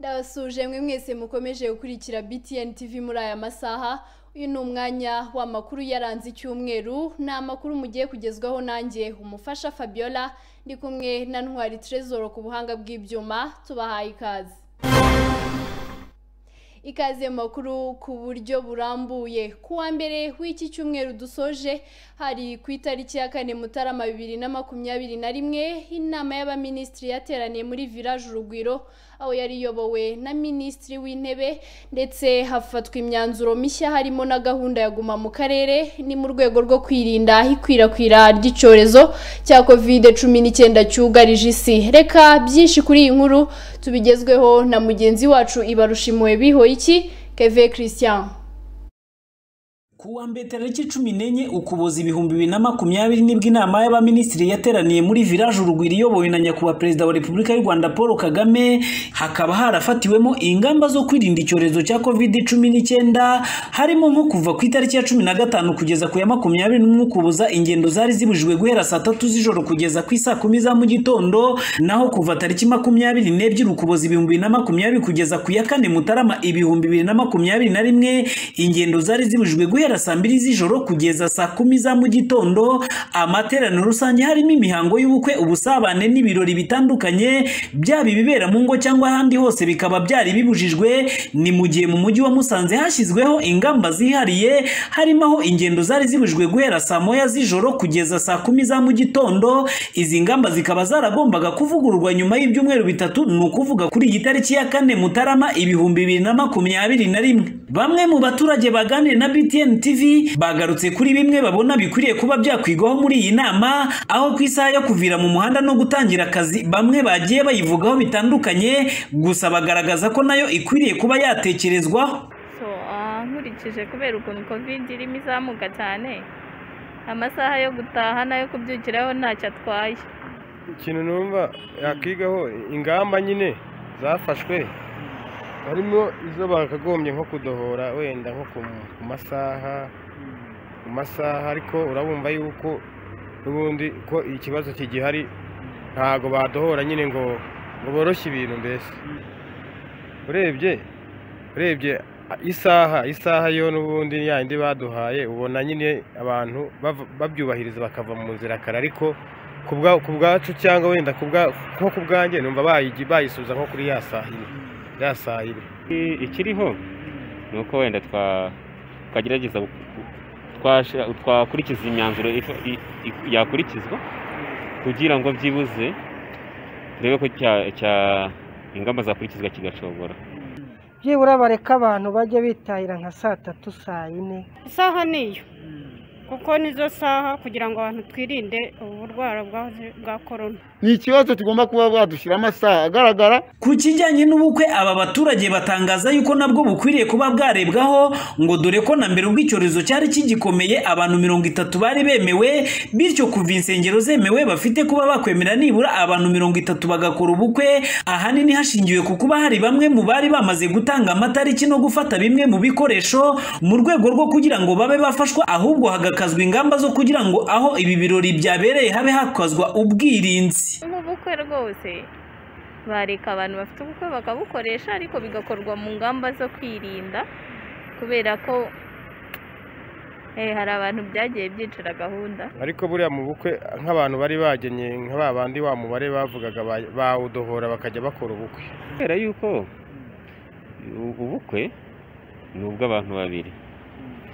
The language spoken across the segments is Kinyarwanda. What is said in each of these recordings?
turabasuhuje mwe mwese mukomeje gukurikira BTN TV muri aya masaha uyu ni umwanya w'amakuru yaranze icyumweru ni amakuru mugiye kugezwaho nanjye umufasha Fabiola ndi kumwe na Ntwari Trezor ku buhanga bw'ibyuma tubahaye ikaze ikaze makuru ku buryo burambuye kuwa mbere w'iki cyumweru dusoje hari ku itariki ya kane mutarama bibiri na makumyabiri na rimwe inama y'abaminisitiri yateraniye muri village urugwiro aho yari iyobowe na minisitiri w'intebe ndetse hafatwa imyanzuro mishya harimo na gahunda ya guma mu karere ni mu rwego rwo kwirinda ikwirakwira ry'icyorezo cya kovide cumi n'icyenda cyugarije isi reka byinshi kuri iyi nkuru tubigezweho na mugenzi wacu ibarushimuwe bihoye iki keve christian kuwa mbere tariki cumi n'enye ukuboza ibihumbi bibiri na makumyabiri nibwo inama y'abaminisitiri yateraniye muri village urugwiro iyobowe na nyakubahwa perezida wa repubulika y'u rwanda paul kagame hakaba harafatiwemo ingamba zo kwirinda icyorezo cya covid cumi n'icyenda harimo nko kuva ku itariki ya cumi na gatanu kugeza ku ya makumyabiri n'umwe ukuboza ingendo zari zibujijwe guhera saa tatu z'ijoro kugeza ku isaa kumi za mu gitondo naho kuva tariki makumyabiri n'ebyiri ukuboza ibihumbi bibiri na makumyabiri kugeza ku ya kane mutarama ibihumbi bibiri na makumyabiri na rimwe ingendo zari zibujijwe guhera guhera saa mbiri z'ijoro kugeza saa kumi za mu gitondo amateraniro rusange harimo imihango y'ubukwe ubusabane n'ibirori bitandukanye byaba ibibera mu ngo cyangwa ahandi hose bikaba byari bibujijwe ni mu gihe mu mujyi wa musanze hashyizweho ingamba zihariye harimo aho ingendo zari zibujijwe guhera saa moya z'ijoro kugeza saa kumi za mu gitondo izi ngamba zikaba zaragombaga kuvugururwa nyuma y'ibyumweru bitatu ni ukuvuga kuri iyi tariki ya kane mutarama ibihumbi bibiri na makumyabiri na rimwe bamwe mu baturage baganiriye na btn TV bagarutse kuri bimwe babona bikwiriye kuba byakwigwaho muri iyi nama aho ku isaha yo kuvira mu muhanda no gutangira akazi bamwe bagiye bayivugaho bitandukanye gusa bagaragaza ko nayo ikwiriye kuba yatekerezwaho nkurikije kubera ukuntu kovide irimo izamuka cyane amasaha yo gutaha n'ayo kubyukiraho ntacyo atwaye ikintu numva yakwigaho ingamba nyine zafashwe harimo izo bakagombye nko kudohora wenda nko ku masaha ku masaha ariko urabumva yuko n'ubundi ko ikibazo kigihari ntabwo badohora nyine ngo ngo boroshye ibintu mbese urebye urebye isaha isaha yo n'ubundi yindi baduhaye ubona nyine abantu babyubahiriza bakava mu nzira kare ariko ku bwacu cyangwa wenda nko ku bwanjye numva bayisubiza nko kuri ya saha nyine ya saa yine ikiriho ni uko wenda twagerageza twakurikiza imyanzuro yakurikizwa kugira ngo byibuze turebe ko ingamba zakurikizwa kigacogora byibura bareka abantu bajya bitahira nka saa tatu saa yine isaha niyo kuko nizo saha kugira ngo abantu twirinde uburwara bwa korona ni ikibazo tugomba kuba badushyira amasaha agaragara ku kijyanye n'ubukwe aba baturage batangaza yuko nabwo bukwiriye kuba bwarebwaho ngo dore ko na mbere ubwo icyorezo cyari kigikomeye abantu mirongo itatu bari bemewe bityo kuva insengero zemewe bafite kuba bakwemera nibura abantu mirongo itatu bagakora ubukwe ahanini hashingiwe ku kuba hari bamwe mu bari bamaze gutanga amatariki no gufata bimwe mu bikoresho mu rwego rwo kugira ngo babe bafashwa ahubwo hakazwa ingamba zo kugira ngo aho ibi birori byabereye habe hakazwa ubwirinzi nk'ubukwe rwose bareka abantu bafite ubukwe bakabukoresha ariko bigakorwa mu ngamba zo kwirinda kubera ko hari abantu byagiye byicira gahunda ariko buriya mu bukwe nk'abantu bari bagenye nka ba bandi wa mubare bavugaga bawudohora bakajya bakora ubukwe kubera yuko ubukwe ni ubw'abantu babiri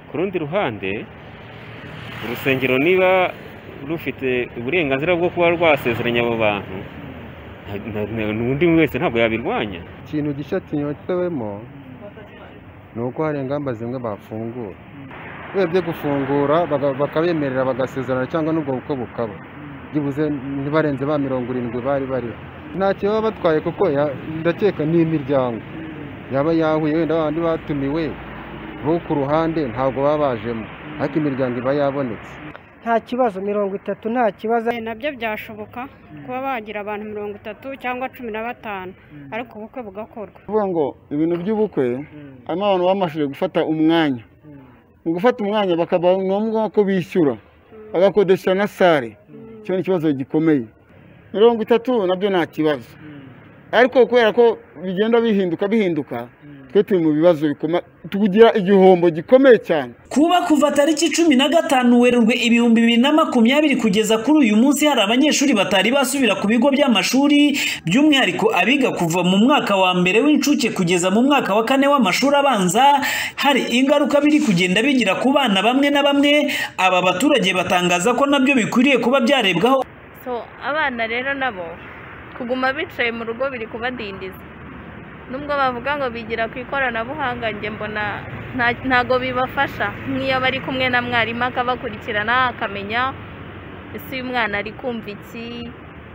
ku rundi ruhande urusengero niba rufite uburenganzira bwo kuba rwasezeranya abo bantu undi wese ntabwo yabirwanya ikintu gishya kinyotewemo ni uko hari ingamba zimwe bafungura urebye gufungura bakabemerera bagasezerana cyangwa n'ubwo bukwe bukaba byibuze ntibarenze ba mirongo irindwi bari bariho ntacyo baba batwaye kuko ndakeka n'imiryango yaba yahuye wenda abandi batumiwe bo ku ruhande ntabwo baba bajemo ariko imiryango iba yabonetse nta kibazo mirongo itatu nta kibazo nabyo byashoboka kuba bagira abantu mirongo itatu cyangwa cumi na batanu ariko ubukwe bugakorwa kuvuga ngo ibintu by'ubukwe harimo abantu bamashije gufata umwanya mu gufata umwanya bakaba ngombwa ko bishyura bagakodesha na sale icyo ni ikibazo gikomeye mirongo itatu nabyo nta kibazo ariko kubera ko bigenda bihinduka bihinduka twe turi mu bibazo bikoma tugira igihombo gikomeye cyane kuba kuva tariki cumi na gatanu werurwe ibihumbi bibiri na makumyabiri kugeza kuri uyu munsi hari abanyeshuri batari basubira ku bigo by'amashuri by'umwihariko abiga kuva mu mwaka wa mbere w'incuke kugeza mu mwaka wa kane w'amashuri abanza hari ingaruka biri kugenda bigira ku bana bamwe na bamwe aba baturage batangaza ko nabyo bikwiriye kuba byarebwaho so abana rero nabo kuguma bicaye mu rugo biri kubadindiza nubwo bavuga ngo bigira ku ikoranabuhanga njye mbona nta- ntago bibafasha nk'iyo bari kumwe na mwarimu akabakurikirana akamenya ese uyu mwana ari kumva iki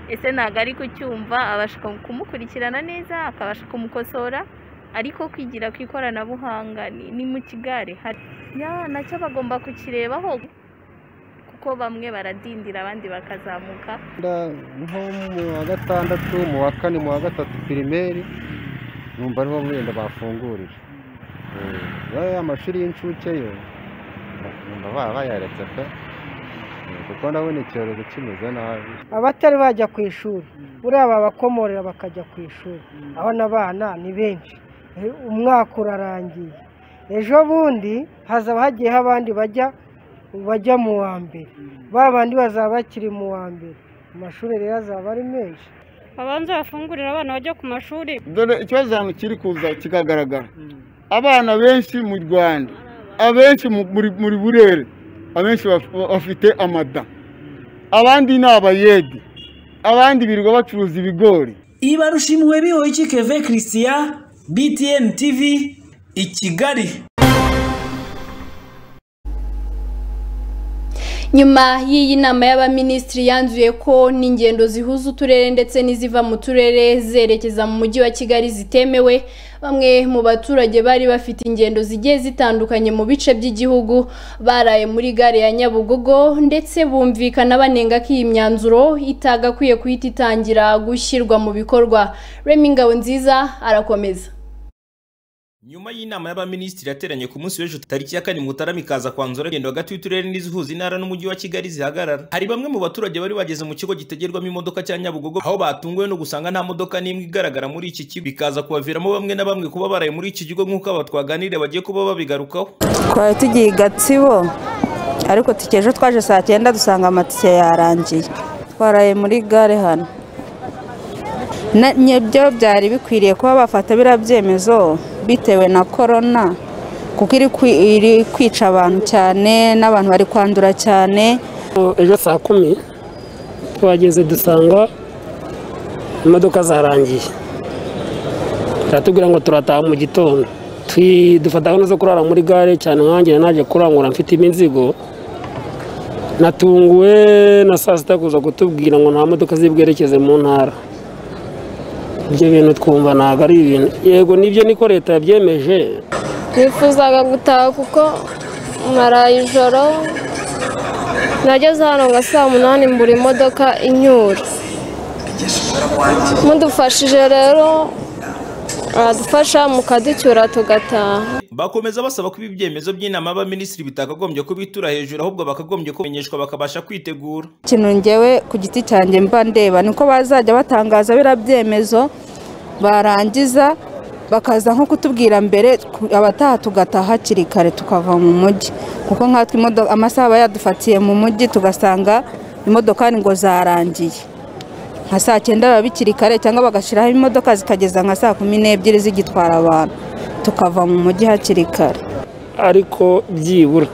ese ntabwo ari kucyumva abasha kumukurikirana neza akabasha kumukosora ariko kwigira ku ikoranabuhanga ni- ni mu kigare hari Ya, nacyo bagomba kukirebaho kuko bamwe baradindira abandi bakazamuka Nda- nko mu wa gatandatu mu wa kane mu wa gatatu pirimeri numva ariho wenda bafungurira ya amashuri y'incuke yo numva ba- bayaretse pe Eh, kuko ndabona icyorezo kimeze nabi abatari bajya ku ishuri buriya babakomorera bakajya ku ishuri abona abana ni benshi Eh, umwaka urarangiye ejo bundi hazaba hagiyeho abandi bajya bajya mu wa mbere ba bandi bazaba bakiri mu wa mbere amashuri rero azaba ari menshi babanza bafungurire abana bajya ku mashuri dore ikibazo hano kiri kuza kikagaragara abana benshi mu rwanda abenshi mu- muri muri burere abenshi baf- bafite amada abandi ni abayedi abandi birirwa bacuruza ibigori ibarushimwe bihoyiki keve christian btn tv i kigali nyuma y'iyi nama y'abaminisitiri yanzuye ko n'ingendo zihuza uturere ndetse n'iziva mu turere zerekeza mu mujyi wa kigali zitemewe bamwe mu baturage bari bafite ingendo zigiye zitandukanye mu bice by'igihugu baraye muri gare ya nyabugogo ndetse bumvikana banenga ko iyi myanzuro itagakwiye guhita itangira gushyirwa mu bikorwa remi ngabo nziza arakomeza nyuma y'inama y'abaminisitiri yateranye ku munsi w'ejo tariki ya kane mutarama ikaza kwanzura agenda hagati y'uturere n'izihuza intara n'umujyi wa kigali zihagarara hari bamwe mu baturage bari bageze mu kigo gitegerwamo imodoka cya nyabugogo aho batunguwe no gusanga nta modoka n'imwe igaragara muri iki kigo bikaza kubaviramo bamwe na bamwe kuba baraye muri iki kigo nk'uko aba twaganiriye bagiye kuba babigarukaho twari tugiye i gatsibo ariko tike ejo twaje saa cyenda dusanga amatike yarangiye twaraye muri gare hano Na- nibyo byari bikwiriye kuba bafata biriya byemezo bitewe na korona kuko iri kwi- iri kwica abantu cyane n'abantu bari kwandura cyane ejo saa kumi twageze dusanga imodoka zarangiye turatubwira ngo turataha mu gitondo Twi- dufata gahunda zo kurara muri gare cyane nkanjye naje kurangura mfite imizigo natunguwe na saa sita kuza kutubwira ngo nta modoka zibwerekeze mu ntara ibyo bintu twumva ntabwo ari ibintu yego nibyo niko leta yabyemeje nifuzaga gutaha kuko maraye ijoro nageze hano nka saa munani mbura imodoka inyura mudufashije rero aradufasha mukaducyura tugataha bakomeza basaba ko ibi byemezo by'inama y'abaminisitiri bitakagombye kubitura hejuru ahubwo bakagombye kumenyeshwa bakabasha kwitegura ikintu ngewe ku giti cyanjye mba ndeba niko bazajya batangaza biriya byemezo barangiza bakaza nko kutubwira mbere ku- abataha tugataha hakiri kare tukava mu mujyi kuko nkatwe imodo- amasaha aba yadufatiye mu mujyi tugasanga imodokari ngo zarangiye nka saa cyenda biba bikiri kare cyangwa bagashyiraho imodoka zikageza nka saa kumi n'ebyiri zigitwara abantu tukava mu mujyi hakiri kare ariko byibura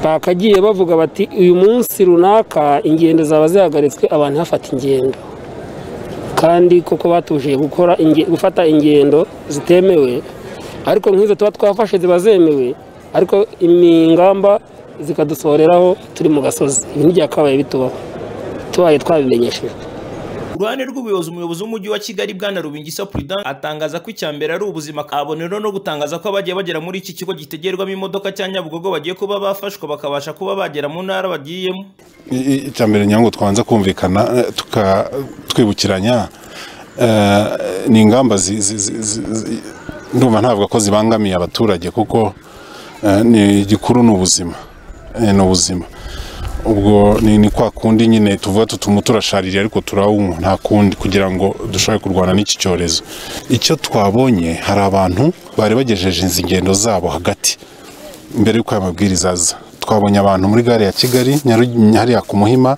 bakagiye bavuga bati uyu munsi runaka ingendo zaba zihagaritswe abantu hafata ingendo kandi koko batuje gukora inge- gufata ingendo zitemewe ariko nk'izo tuba twafashe ziba zemewe ariko ingamba zikadusoreraho turi mu gasozi ibi ntibyakabaye bitubaho tubaye twabimenyeshejwe Ku ruhande rw'ubuyobozi umuyobozi w'umujyi wa kigali bwana rubingisa prudence atangaza ko icya mbere ari ubuzima kabonero no gutangaza ko abagiye bagera muri iki kigo gitegerwamo imodoka cya nyabugogo bagiye kuba bafashwa bakabasha kuba bagera mu ntara bagiyemo I- i- icya mbere ngira ngo twanze kumvikana eh, tuka- twibukiranya eh, ni ingamba zi- zi- zi- zi- zi- ndumva ntavuga ko zibangamiye abaturage kuko eh, ni igikuru ni ubuzima Eh, ni ubuzima ubwo ni ni kwa kundi nyine tuvuga tutuma turashaririye ariko turawunywa nta kundi kugira ngo dushobore kurwana n'iki cyorezo icyo twabonye hari abantu bari bagejeje izi ingendo zabo hagati mbere y'uko aya mabwiriza aza twabonye abantu muri gare ya kigali Nyaru- hariya ku muhima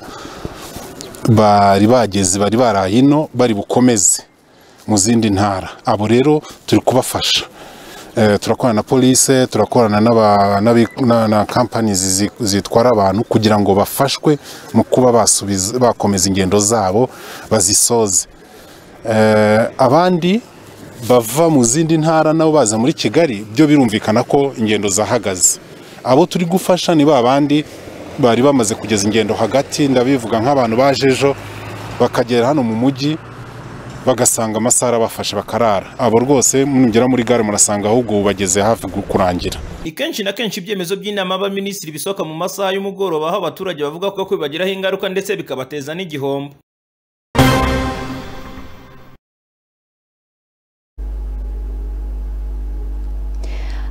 bari bageze bari baraye ino bari bukomeze mu zindi ntara abo rero turi kubafasha Eh, turakorana na polise turakorana n'aba- n'abi- na- na kampani zizi- zitwara abantu kugira ngo bafashwe mu kuba basubiza bakomeza ingendo zabo bazisoze Eh, abandi bava mu zindi ntara nabo baza muri kigali byo birumvikana ko ingendo zahagaze abo turi gufasha ni ba bandi bari bamaze kugeza ingendo hagati ndabivuga nk'abantu baje ejo bakagera hano mu mujyi bagasanga amasaha arabafashe bakarara abo rwose mugera muri gare murasanga ahubwo ubu bageze hafi kurangira ni kenshi na kenshi ibyemezo by'inama y'abaminisitiri bisohoka mu masaha y'umugoroba aho abaturage bavuga ko bibagiraho ingaruka ndetse bikabateza n'igihombo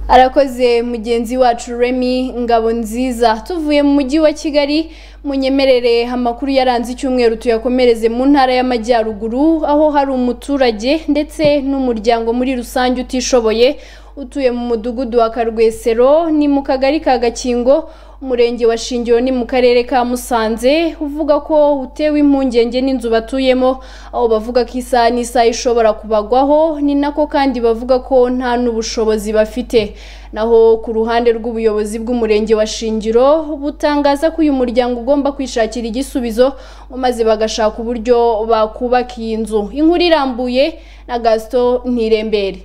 arakoze mugenzi wacu remi ngabo nziza tuvuye mu mujyi wa kigali munyemerere amakuru yaranze icyumweru tuyakomereze mu ntara y'amajyaruguru aho hari umuturage ndetse n'umuryango muri rusange utishoboye utuye mu mudugudu wa karwesero ni mu kagari ka gakingo umurenge wa shingiro ni mu karere ka musanze uvuga ko utewe impungenge n'inzu batuyemo aho bavuga ko isaha n'isaha ishobora kubagwaho ni nako kandi bavuga ko nta n'ubushobozi bafite naho ku ruhande rw'ubuyobozi bw'umurenge wa shingiro butangaza ko uyu muryango ugomba kwishakira igisubizo maze bagashaka uburyo bakubaka iyi nzu inkuru irambuye na gasito ntirembere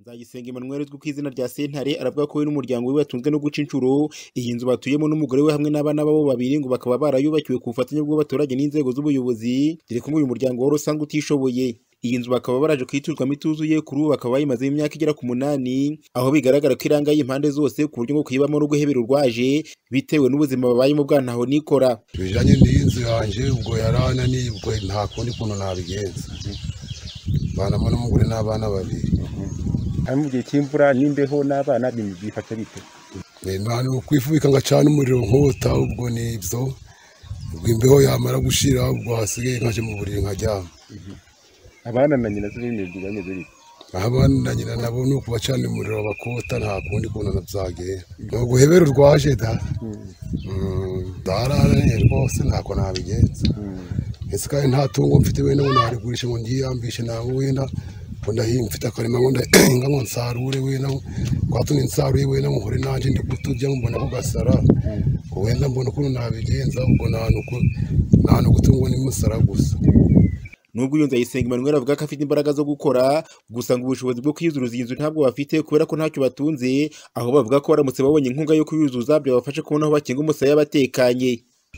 nzayisenga emmanuel uzwi ku izina rya sentare aravuga ko we n'umuryango we batunzwe no guca inshuro iyi nzu batuyemo n'umugore we hamwe n'abana babo babiri ngo bakaba barayubakiwe ku bufatanye bw'abaturage n'inzego z'ubuyobozi dore ko uyu muryango wari usanzwe utishoboye iyi nzu bakaba baraje kuyituzwamo ituzuye kuri ubu bakaba bayimazeho imyaka igera ku munani aho bigaragara ko irangaye impande zose ku buryo ngo kuyibamo no guhebera urwaje bitewe n'ubuzima babayemo bwa ntaho nikora bijyanye n'inzu yanjye ubwo yarananiye ubwo nta kundi kuntu nabigenza banamo n'umugore n'abana babiri hano mu gihe cy'imvura n'imbeho n'abana bifata bite ni ukwifubika ngacana umuriro nkota ubwo ni ibyo ubwo imbeho yamara gushira ubwo hasigaye nkaje mu buriri nkaryama abana na nyina z'ibindi bintu bimeze bite abana na nyina nabo ni ukubacanira umuriro bakota nta kundi kuntu nabyagera ni uguhebera urwaje da dararaniye rwose ntako nabigenza ese kandi nta tungo mfite wenda ngo narigurishe ngo ngiyambishe ntabwo wenda ngo ndahinga mfite akarima ngo ndahinga ngo nsarure wenda ngo twatuni nsaruye wenda ngo nkore nanjye ndi kuturya ngo mbona ko gasara ngo wenda mbona ukuntu nabigenza ubwo nta nuku- nta n'ugutungwa n'imusara gusa nubwo iyo nzayisenga emmanuel avuga ko afite imbaraga zo gukora gusa ngo ubushobozi bwo kuyuzuruza iyi nzu ntabwo bafite kubera ko ntacyo batunze aho bavuga ko baramutse babonye inkunga yo kuyuzuza byabafasha kubona aho bakinga umusaya batekanye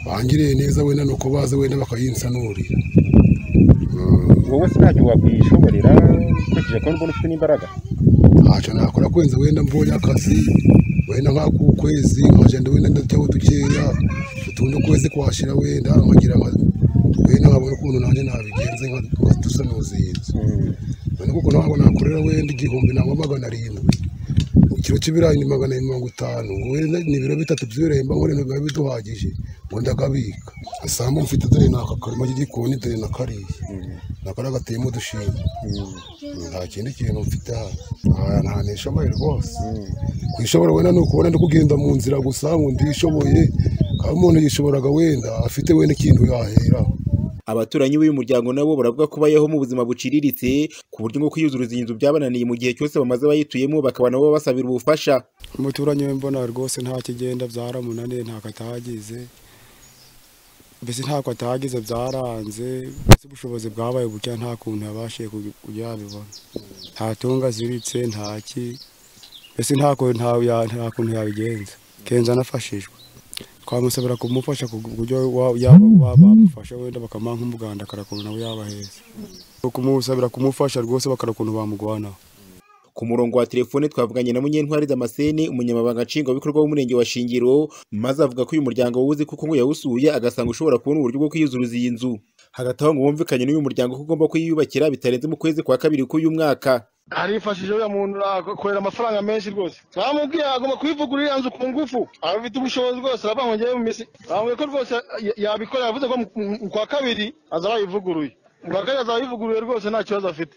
bangiriye neza wenda ni uko baza wenda bakayinsanurira wowe se ntacyo wakwiyishoborera ukurikije ko mbona ufite n'imbaraga ntacyo nakora kwenza wenda mbonye akazi wenda nk'akukwezi nkagenda wenda ndajyaho dukeya utundi ukwezi kwashira wenda nkagira nka- wenda nkabona ukuntu nanjye nabigenze nkatusanuza iyi nzu none kuko ntabwo nakorera wenda igihumbi nangwa magana arindwi ikiro cy'ibirayi ni magana mirongo itanu ngo wenda ni ibiro bitatu by'ibirayi mba nkore biba biduhagije ngo ndagabika asambu mfite dore ni aka karima k'igikoni dore na kariya nakora gateyemo udushimwe nta kindi kintu mfite aha ntanesha amayi rwose kwishobora wenda ni ukubona ndi kugenda mu nzira gusa ngo ndishoboye kaba umuntu yishoboraga wenda afite wenda ikintu yaheraho abaturanyi b'uyu muryango nabo baravuga ko bayeho mu buzima buciriritse ku buryo ngo kuyuzuruza iyi nzu byabananiye mu gihe cyose bamaze bayituyemo bakaba nabo basabira ubufasha umuturanyi we mbona rwose nta kigenda byaramunaniye ntabwo atagize mbese ntabwo atagize byaranze mbese ubushobozi bwabaye buke nta kuntu yabashije kugi- yabibona nta tunga aziritse nta ki mbese nta kuntu nta- ya- nta kuntu yabigenza kenzo anafashijwe twamusabira kumufasha ku buryo wa- yaba- wa- bamufasha wenda bakamuha nk'umuganda akarakuntu nawe yaba heza kumusabira kumufasha rwose bakarakuntu bamugwanaho ku murongo wa telefone twavuganye na munyentwari damascene umunyamabanga nshingwabikorwa w'umurenge wa shingiro maze avuga ko uyu muryango wuzi kuko ngo yawusuye agasanga ushobora kubona uburyo bwo kuyuzuruza iyi nzu hagati aho ngo wumvikanye n'uyu muryango ko ugomba kuyiyubakira bitarenze mu kwezi kwa kabiri k'uyu mwaka arifashije uriya muntu akorera amafaranga menshi rwose bamubwiye agomba kubivugurura iriya nzu ku ngufu abafite ubushobozi rwose aravuga ngo ngewe mu minsi bamubwiye ko rwose yabikora yavuze ko mu- mu- mu kwa kabiri azaba yivuguruye mu kwa kabiri azaba yivuguruye rwose nta kibazo afite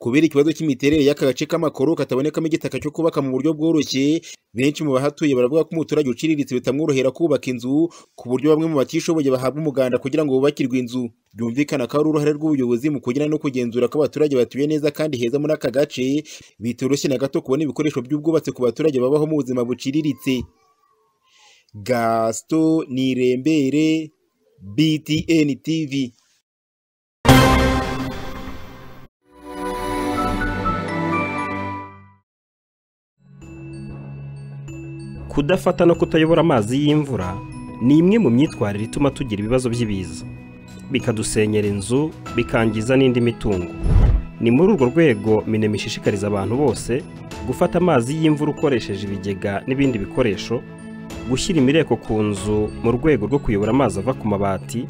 kubera ikibazo cy'imiterere y'aka gace k'amakoro katabonekamo igitaka cyo kubaka mu buryo bworoshye benshi mu bahatuye baravuga ko umuturage uciriritse bitamworohera kubaka inzu ku buryo bamwe mu batishoboye bahabwa umuganda kugira ngo bubakirwe inzu byumvikana ko ari uruhare rw'ubuyobozi mu kugira no kugenzura ko abaturage batuye neza kandi heza muri aka gace bitoroshye na gato kubona ibikoresho by'ubwubatsi ku baturage babaho mu buzima buciriritse gaston nirembere btn tv kudafata no kutayobora amazi y'imvura ni imwe mu myitwarire ituma tugira ibibazo by'ibiza bikadusenyera inzu bikangiza n'indi mitungo ni muri urwo rwego minema ishishikariza abantu bose gufata amazi y'imvura ukoresheje ibigega n'ibindi bikoresho gushyira imireko ku nzu mu rwego rwo kuyobora amazi ava ku mabati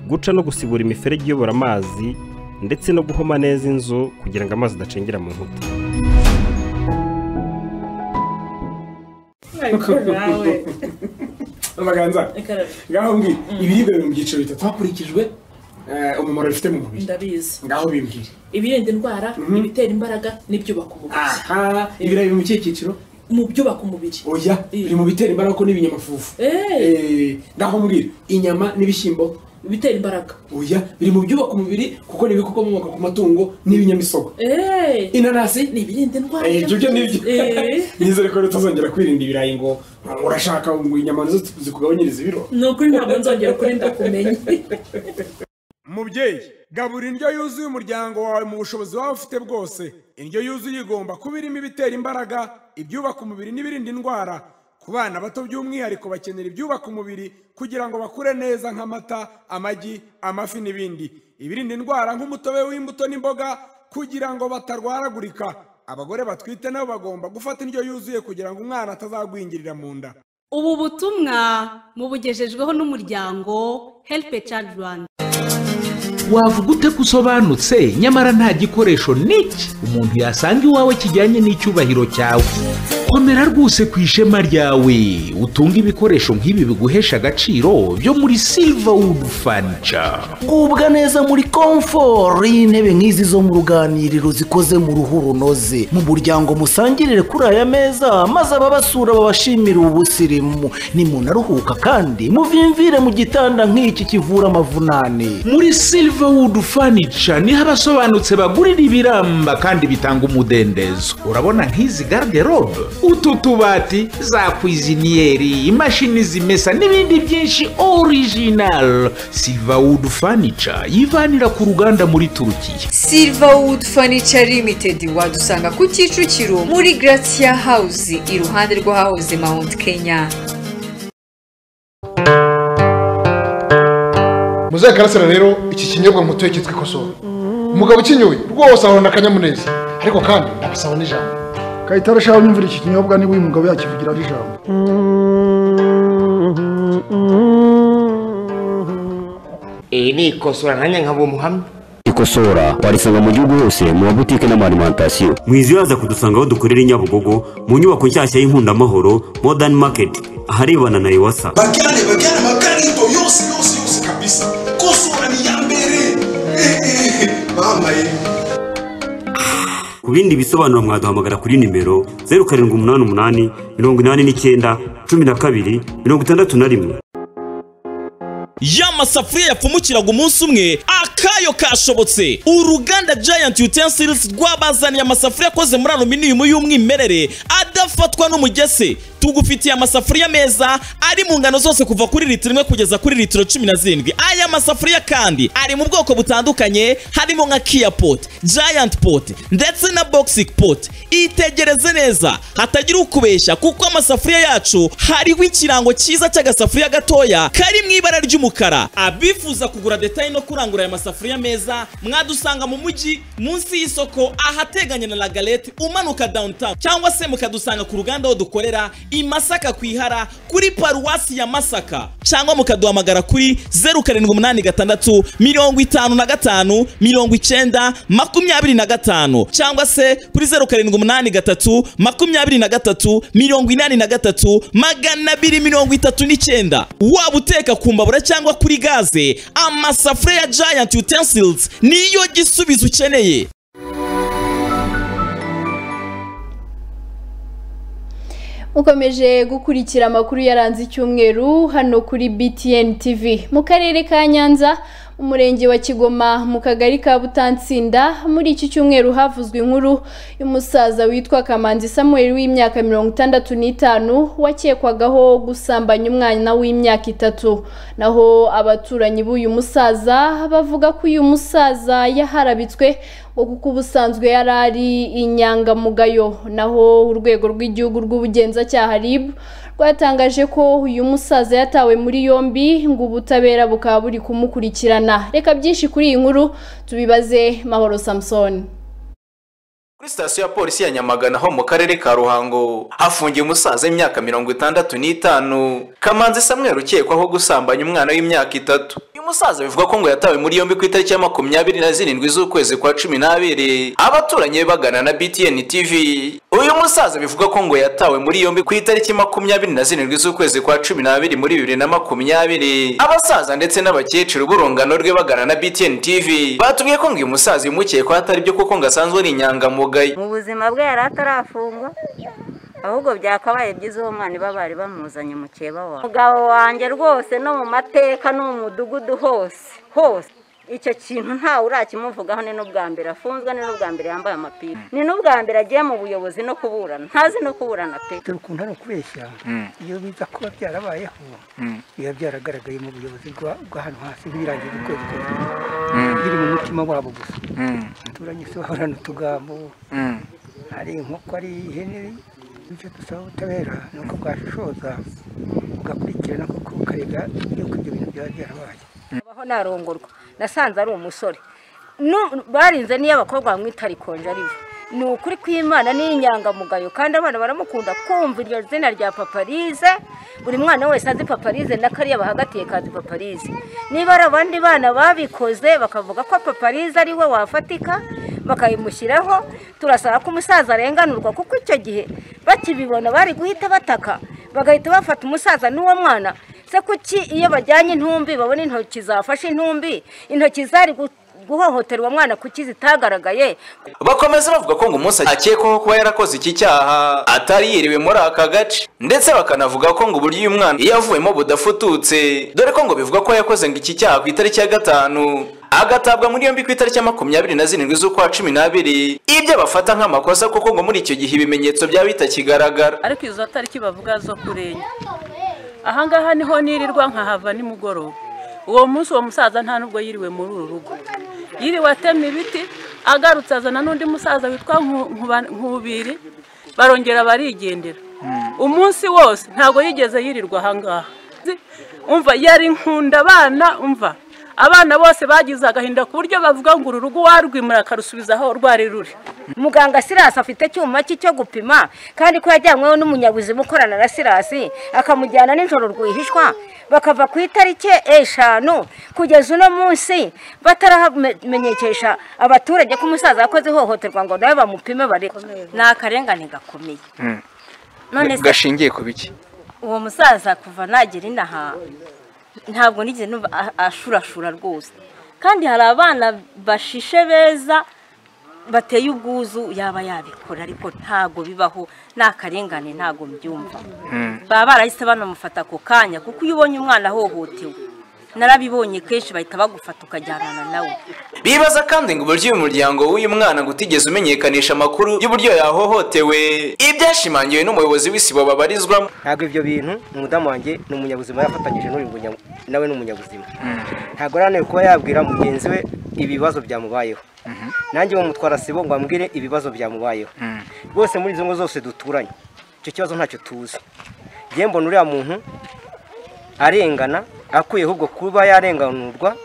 guca no gusibura imiferege iyobora amazi ndetse no guhoma neza inzu kugira ngo amazi adacengera mu nkuta ariko nawe amaganza ngaho mbwi ibiribwa biri mu byiciro bitatu hakurikijwe eh, umumaro bifite mu mubiri ndabizi ngaho bimbwire ibirinda indwara ibitera imbaraga n'ibyubaka umubiri aha ibirayi biri mu kihe cyiciro mu byubaka umubiri oya biri mu bitera imbaraga ko n'ibinyamafufu Eh, ngaho mbwira inyama n'ibishyimbo bitera imbaraga oya biri mu byubaka umubiri kuko ni ibikomoka ku matungo n'ibinyamisogwe inanasi ni ibirinda indwara Eh, ibyo byo nibyo Eh. nizere ko tuzongera kwirinda ibirayi ngo urashaka ngo inyama nizo zikugabanyiriza ibiro ni ukuri ntabwo nzongera ukuri ndakumenya mubyeyi gabura indyo yuzuye umuryango wawe mu bushobozi waba ufite bwose indyo yuzuye igomba kuba irimo ibitera imbaraga ibyubaka umubiri n'ibirinda indwara ku bana bato by'umwihariko bakenera ibyubaka umubiri kugira ngo bakure neza nk'amata amagi amafi n'ibindi ibirinda indwara nk'umutobe w'imbuto n'imboga kugira ngo batarwaragurika abagore batwite nabo bagomba gufata indyo yuzuye kugira ngo umwana atazagwingirira mu nda ubu butumwa mubugejejweho n'umuryango help a child rwanda wavuga ute ko usobanutse nyamara nta gikoresho n'iki umuntu yasanga iwawe kijyanye n'icyubahiro cyawe komera rwose ku ishema ryawe utunge ibikoresho nk'ibi biguhesha agaciro byo muri silverwood furniture gubwa neza muri komforo y'intebe nk'izi zo mu ruganiriro zikoze mu ruhu runoze mu muryango musangirire kuri aya meza maze ababasura babashimire ubusirimu nimunaruhuka kandi muvimvire mu gitanda nk'iki kivura amavunane muri silverwood furniture niho abasobanutse bagurira ibiramba kandi bitanga umudendezo urabona nk'izi garderobe utu tubati za kwiziniyeri imashini zimesa n'ibindi byinshi original silverwood furniture yivanira ku ruganda muri turukiya Silverwood Furniture Limited wadusanga ku Kicukiro muri Gratia House iruhande rw'ahahoze Mount Kenya. muzaye karasira rero iki kinyobwa mutuye cyitwa ikosowe umugabo ukinyoye rwose ahorana akanyamuneza ariko kandi ndabasaba n'ijambo kayitare shaho nyumvira iki kinyobwa niba uyu mugabo yakivugira ari ijambo iri ni ikosora nanjye nkaba umuhamya ikosora warisanga mu gihugu hose mu mabutike n'amarimantasiyo mwizibaza kudusanga aho dukorera i nyabugogo mu nyubako nshyashya y'inkundamahoro modern market aharebana na iwasa bakale bakale makarito yose yose yose kabisa kosora ni ya mbere bambaye ku bindi bisobanuro mwaduhamagara kuri nimero zeru karindwi umunani umunani mirongo inani n'icyenda cumi na kabiri mirongo itandatu na rimwe ya masafuriya yapfumukiraga umunsi umwe akayo kashobotse uruganda giant utensils rwabazaniye amasafuriya akoze muri aluminium y'umwimerere adafatwa n'umugese tugufitiye amasafuriya meza ari mu ngano zose kuva kuri litiro imwe kugeza kuri litiro cumi na zirindwi aya masafuriya kandi ari mu bwoko butandukanye harimo nka kia pot giant pot ndetse na boxic pot itegereze neza hatagira ukubeshya kuko amasafuriya yacu hariho ikirango cyiza cy'agasafuriya gatoya kari mu ibara ry'umukara abifuza kugura detaye no kurangura aya masafuriya meza mwadusanga mu mujyi munsi y'isoko ahateganye na lagalete umanuka downtown cyangwa se mukadusanga ku ruganda aho dukorera i masaka ku ihara kuri paruwasi ya masaka cyangwa mukaduhamagara kuri zeru karindwi umunani gatandatu mirongo itanu na gatanu mirongo icyenda makumyabiri na gatanu cyangwa se kuri zeru karindwi umunani gatatu makumyabiri na gatatu mirongo inani na gatatu magana abiri mirongo itatu n'icyenda waba uteka ku mbabura cyangwa kuri gaze amasafuriya ya giant utensils niyo gisubizo ukeneye ukomeje gukurikira amakuru yaranze icyumweru hano kuri BTN TV mu karere ka Nyanza mu murenge wa Kigoma mu kagari ka Butansinda muri iki cyumweru havuzwe inkuru y'umusaza witwa Kamanzi Samuel w'imyaka mirongo itandatu n'itanu wakekwagaho gusambanya umwana w'imyaka itatu naho abaturanyi b'uyu musaza bavuga ko uyu musaza yaharabitswe ngo kuko ubusanzwe yari ari inyangamugayo naho urwego rw'igihugu rw'ubugenzacyaha RIB rwatangaje ko uyu musaza yatawe muri yombi ngo ubutabera bukaba buri kumukurikirana reka byinshi kuri iyi nkuru tubibaze mahoro samusoni kuri sitasiyo ya polisi ya nyamagana ho mu karere ka ruhango hafungiye umusaza w'imyaka mirongo itandatu n'itanu kamanzi samweri ukekwaho gusambanya umwana w'imyaka itatu uyu musaza bivugwa ko ngo yatawe muri yombi ku itariki ya makumyabiri na zirindwi z'ukwezi kwa cumi n'abiri abaturanyi be bagana na btn tv uyu musaza bivugwa ko ngo yatawe muri yombi ku itariki makumyabiri na zirindwi z'ukwezi kwa cumi n'abiri muri bibiri na makumyabiri abasaza ndetse n'abakecuru b'urungano rwe bagana na btn tv batubwiye ko ngo uyu musaza yimukekwaho atari byo kuko ngo asanzwe ari inyangamugayo mu buzima bwe yari atarafungwa ahubwo byakabaye byiza uwo mwana iba bari bamuzanye mu keba wawe umugabo wanjye rwose no mu mateka no mu mudugudu hose hose icyo kintu ntawe urakimuvugaho ni n'ubwa mbere afunzwe ni n'ubwa mbere yambaye amapingu ni n'ubwa mbere agiye mu buyobozi no kuburana ntazi no kuburana pe dore ukuntu ari ukubeshya iyo biza kuba byarabayeho biba byaragaragaye mu buyobozi bw'ahantu hasi nk'ibirangiza ukwezi kose biri mu mutima wabo gusa abaturanye se bahorana utugambo hari inkoko ari ihene icyo dusaba ubutabera ni uko bwashishoza bugakurikirana kuko bukareba yuko ibyo bintu byaba byarabaye abaho narongorwa nasanze ari umusore barinze niyo abakobwa bamwita rikonje ari we ni ukuri kw'imana ni inyangamugayo kandi abana baramukunda kumva iryo zina rya paparize buri mwana wese azi paparize n'akariya bahagatiye kazi paparize niba ari abandi bana babikoze bakavuga ko paparize ari we wafatika bakayimushyiraho turasaba ko umusaza arenganurwa kuko icyo gihe bakibibona bari guhita bataka bagahita bafata umusaza n'uwo mwana se kuki iyo bajyanye intumbi babona intoki zafashe intumbi intoki zari guhohotera uwo mwana kuki zitagaragaye bakomeza bavuga ko ngo umunsi akekwaho kuba yarakoze iki cyaha atari yiriwe muri aka gace ndetse bakanavuga ko ngo uburyo uyu mwana iyo avuyemo budafututse dore ko ngo bivuga ko yakoze ngo iki cyaha ku itariki ya gatanu agatabwa muri yombi ku itariki ya makumyabiri na zirindwi z'ukwa cumi n'abiri ibyo bafata nk'amakosa kuko ngo muri icyo gihe ibimenyetso byaba bitakigaragara ariko izo tariki bavuga zo kurenya ahangaha niho nirirwa nkahava nimugoroba uwo munsi uwo musaza nta nubwo yiriwe muri uru rugo yiriwe atema ibiti agarutse azana n'undi musaza witwa nkubiri barongera barigendera umunsi wose ntabwo yigeze yirirwa ahangaha umva yari nkunda abana umva abana bose bagize agahinda ku buryo bavuga ngo uru rugo warwimura akarusubiza aho rwari ruri muganga sirasi afite icyuma cye cyo gupima kandi ko yajyanyweho n'umunyabuzima ukorana na sirasi akamujyana nijoro rwihishwa bakava ku itariki eshanu kugeza uno munsi bataramenyekesha abaturage ko umusaza yakoze ihohoterwa ngo nawe bamupime barebe ni akarengane gakomeye gashingiye ku biki uwo musaza kuva nagira inaha ntabwo nigeze numva ashurashura rwose kandi hari abana bashishe beza bateye ubwuzu yaba yabikora ariko ntabwo bibaho ni akarengane ntabwo mbyumva baba barahise banamufata ako kanya kuko iyo ubonye umwana ahohotewe narabibonye kenshi bahita bagufata ukajyanana nawe bibaza kandi ngo uburyo uyu muryango w'uyu mwana ngo utigeze umenyekanisha amakuru y'uburyo yahohotewe ibyashimangiwe n'umuyobozi w'isibo babarizwamo ntabwo ibyo bintu umudamu wanjye ni umunyabuzima yafatanyije n'uyu nawe ni umunyabuzima ntabwo araniwe kuba yabwira mugenzi we ibibazo byamubayeho nanjye bamutwara sibo ngo ambwire ibibazo byamubayeho rwose muri izo ngo zose duturanye icyo kibazo ntacyo tuzi njye mbona uriya muntu arengana akuye ahubwo kuba yarenganurwa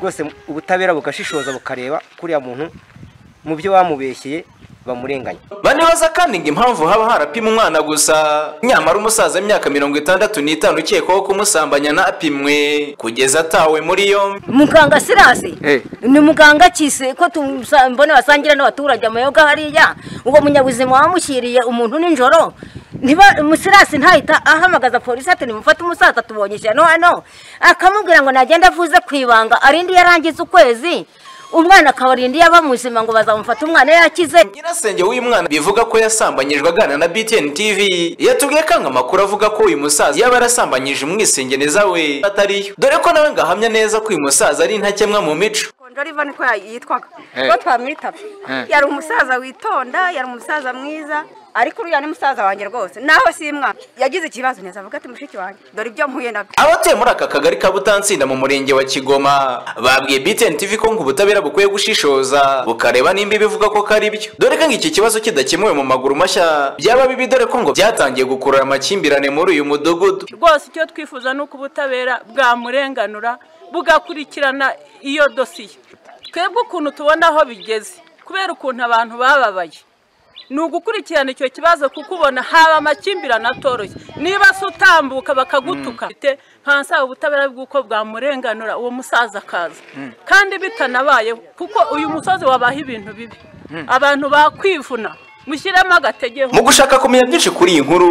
rwose ubutabera bugashishoza bukareba kuriya muntu mu byo bamubeshyeye bamurenganya banibaza kandi ngo impamvu haba harapima umwana gusa nyamara umusaza w'imyaka mirongo itandatu n'itanu ukekwaho kumusambanya ntapimwe kugeza atawe muri yombi muganga sirasi ni muganga kise ko tumusa- mbona basangira n'abaturage amayoga hariya ubwo munyabuzima wamushyiriye umuntu nijoro ntiba musirasi ntahita ahamagaza polisi ati nimufate umusaza tubonye ishyano hano akamubwira ngo nagenda avuze ku ibanga arinde iyo arangiza ukwezi umwana akabarinda iyo aba muzima ngo bazamufate umwana yakize nyirasenge w'uyu mwana bivuga ko yasambanyijwe aganira na btn tv yatubwiye ko anga amakuru avuga ko uyu musaza yaba yarasambanyije umwisengeneza we atariyo dore ko nawe ngo ahamya neza ko uyu musaza ari intakemwa mu mico konjoriva niko yitwaga Eh. ko twamwitaba Eh. yari umusaza witonda yari umusaza mwiza ariko uriya ni musaza wanjye rwose naho si mwana yagize ikibazo neza avuga ati mushiki wanjye dore ibyo mpuye nabyo abatuye muri aka kagari ka butansinda mu murenge wa kigoma babwiye btn tv ko ngo ubutabera bukwiye gushishoza bukareba nimba ibivuga ko kari byo dore ko ngo iki kibazo kidakemuwe mu maguru mashya byaba bibi dore ko ngo byatangiye gukurura amakimbirane muri uyu mudugudu rwose icyo twifuza ni uko ubutabera bwamurenganura bugakurikirana iyo dosiye twebwe ukuntu tubona aho bigeze kubera ukuntu abantu bababaye ni ugukurikirana icyo kibazo kuko ubona haba amakimbirane atoroshye niba se utambuka bakagutuka nkansaba ubutabera bw'uko bwamurenganura uwo musaza akaza kandi bitanabayeho kuko uyu musozi wabaha ibintu bibi abantu bakwivuna mushyiremo agategeho mu gushaka kumenya byinshi kuri iyi nkuru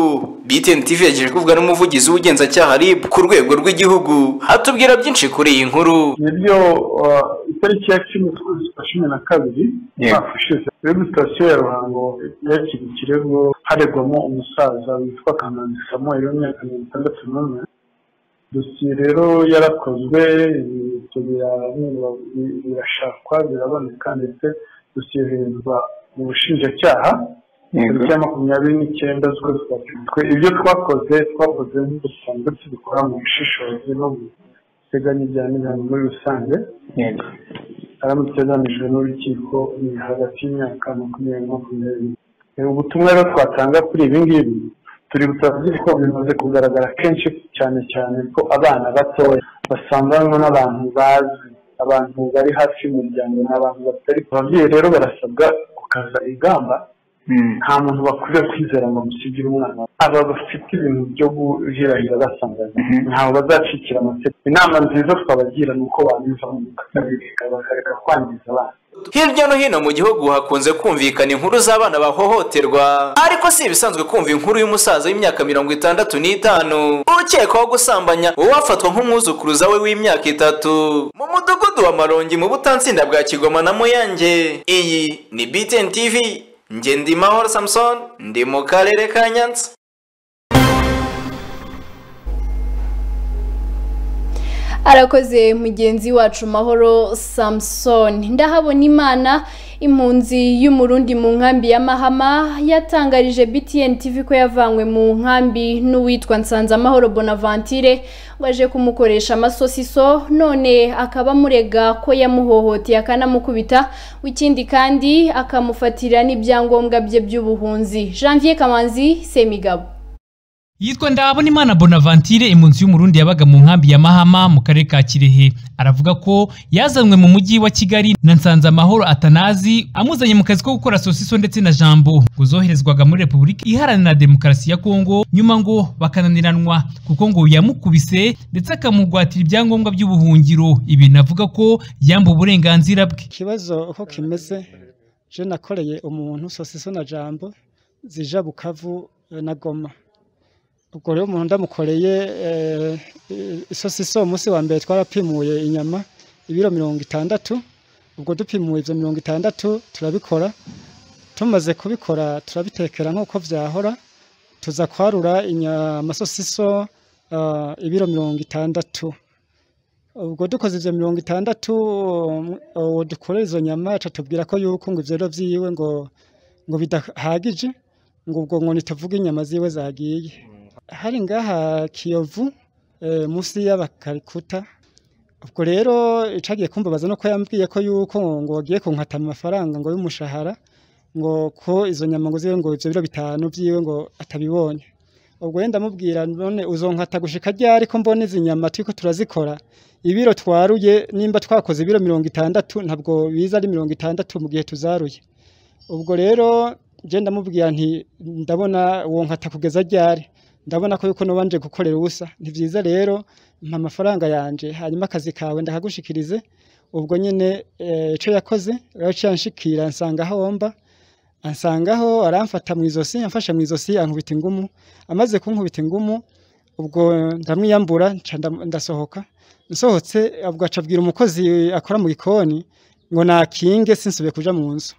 btn tv yagiye kuvuga n'umuvugizi w'ubugenzacyaha rib ku rwego rw'igihugu atubwira byinshi kuri iyi nkuru nibyo uh, itariki ya cumi z'ukwezi kwa cumi na kabiri Yego. umwaka ushize rero sitasiyo ya ruhango yakira ikirego haregwamo umusaza witwa kamanzi samuel w'imyaka mirongo itandatu n'umwe dosiye rero yarakozwe ibimenyetso bira- bira- birashakwa biraboneka ndetse dosiye yoherezwa mu bushinjacyaha Yego. tariki ya makumyabiri n'icyenda z'ukwezi kwa cumi twe ibyo twakoze twakoze nk'ubusanzwe tubikora mu bushishozi no mu biteganya ibyaha n'ibihano muri rusange Yego. aramutse agamijwe n'urukiko ni hagati y'imyaka makumyabiri na makumyabiri E, ubutumwa rero twatanga kuri ibi ngibi turi butavuze ko bimaze kugaragara kenshi cyane cyane ko abana batoya basanganwa n'abantu bazi abantu bari hafi y'umuryango ni abantu batari ababyeyi rero barasabwa gukaza ingamba nta muntu bakwiye kwizera ngo amusigire umwana aba bafite ibintu byo guhirahira basanganya ntawe bazacikira amategeko inama nziza twabagira ni uko banyuzamo bakabireka bakareka kwangiza abana hirya no hino mu gihugu hakunze kumvikana inkuru z'abana bahohoterwa ariko si ibisanzwe kumva inkuru y'umusaza w'imyaka mirongo itandatu n'itanu ukekwaho gusambanya uwo wafatwa nk'umwuzukuruza we w'imyaka itatu mu mudugudu wa marongi mu butansinda bwa kigoma na muyange iyi ni btn tv nge ndi mahoro samson ndi mu karere ka nyanza arakoze mugenzi wacu mahoro samusoni ndahabona imana impunzi y'umurundi mu nkambi ya mahama yatangarije btn tv ko yavanywe mu nkambi n'uwitwa nsanzamahoro bonaventure waje kumukoresha amasosiso none akaba amurega ko yamuhohoteye akanamukubita ikindi kandi akamufatira n'ibyangombwa bye by'ubuhunzi janvier kamanzi semigabo yitwa Ndahabonimana Bonaventure impunzi y'umurundi yabaga mu nkambi ya Mahama mu karere ka Kirehe aravuga ko yazanywe mu mujyi wa Kigali na Nsanzamahoro Atanazi amuzanye mu kazi ko gukora sosiso ndetse na jambo ngo zoherezwaga muri Repubulika Iharanira Demokarasi ya Kongo nyuma ngo bakananiranwa kuko ngo yamukubise ndetse akamugwatira ibyangombwa by'ubuhungiro ibi navuga ko yambuwe uburenganzira bwe ikibazo uko kimeze je nakoreye umuntu sosiso na jambo zija bukavu eh, na goma ubwo rero umuntu ndamukoreye eh, eh, isosiso umunsi wa mbere twarapimuye inyama ibiro mirongo itandatu ubwo dupimuye ivyo mirongo itandatu turabikora tumaze kubikora turabitekera nk'uko vyahora tuza kwarura inya- amasosiso ah, ibiro mirongo itandatu ubwo dukoze ibyo mirongo itandatu um, uwo dukorera izo nyama atubwira ko yuko ngo ivyo rero vyiwe ngo ngo bidahagije ngo ubwo ngo ntituvuge inyama ziwe zagiye hari ngaha kiyovu eh, munsi y'abakarikuta ubwo rero icagiye kumbabaza nuko yambwiye ko yuko ngo bagiye kunkata amafaranga ngo y'umushahara ngo ko izo nyama ngo ziwe ngo ivyo biro bitanu vyiwe ngo atabibonye ubwo wenda amubwira none uzonkata gushika ryari ko mbona izi nyama turiko turazikora ibiro twaruye nimba twakoze ibiro mirongo itandatu ntabwo biza ari mirongo itandatu mu gihe tuzaruye ubwo rero njye ndamubwira nti ndabona uwo nkata kugeza ryari ndabona ko yuko nubanje gukorera ubusa ni byiza rero mpa amafaranga yanje hanyuma akazi kawe ndakagushikirize ubwo nyine eh, ico yakoze rero cyanshikira nsanga aho mba ansangaho aramfata mu izosi amfashe mu izosi ankubita ingumu amaze kunkubita ingumu ubwo ndamwiyambura nca ndam- ndasohoka nsohotse ubwo acabwira umukozi akora mu gikoni ngo nakinge sinsubiye kuja mu nzu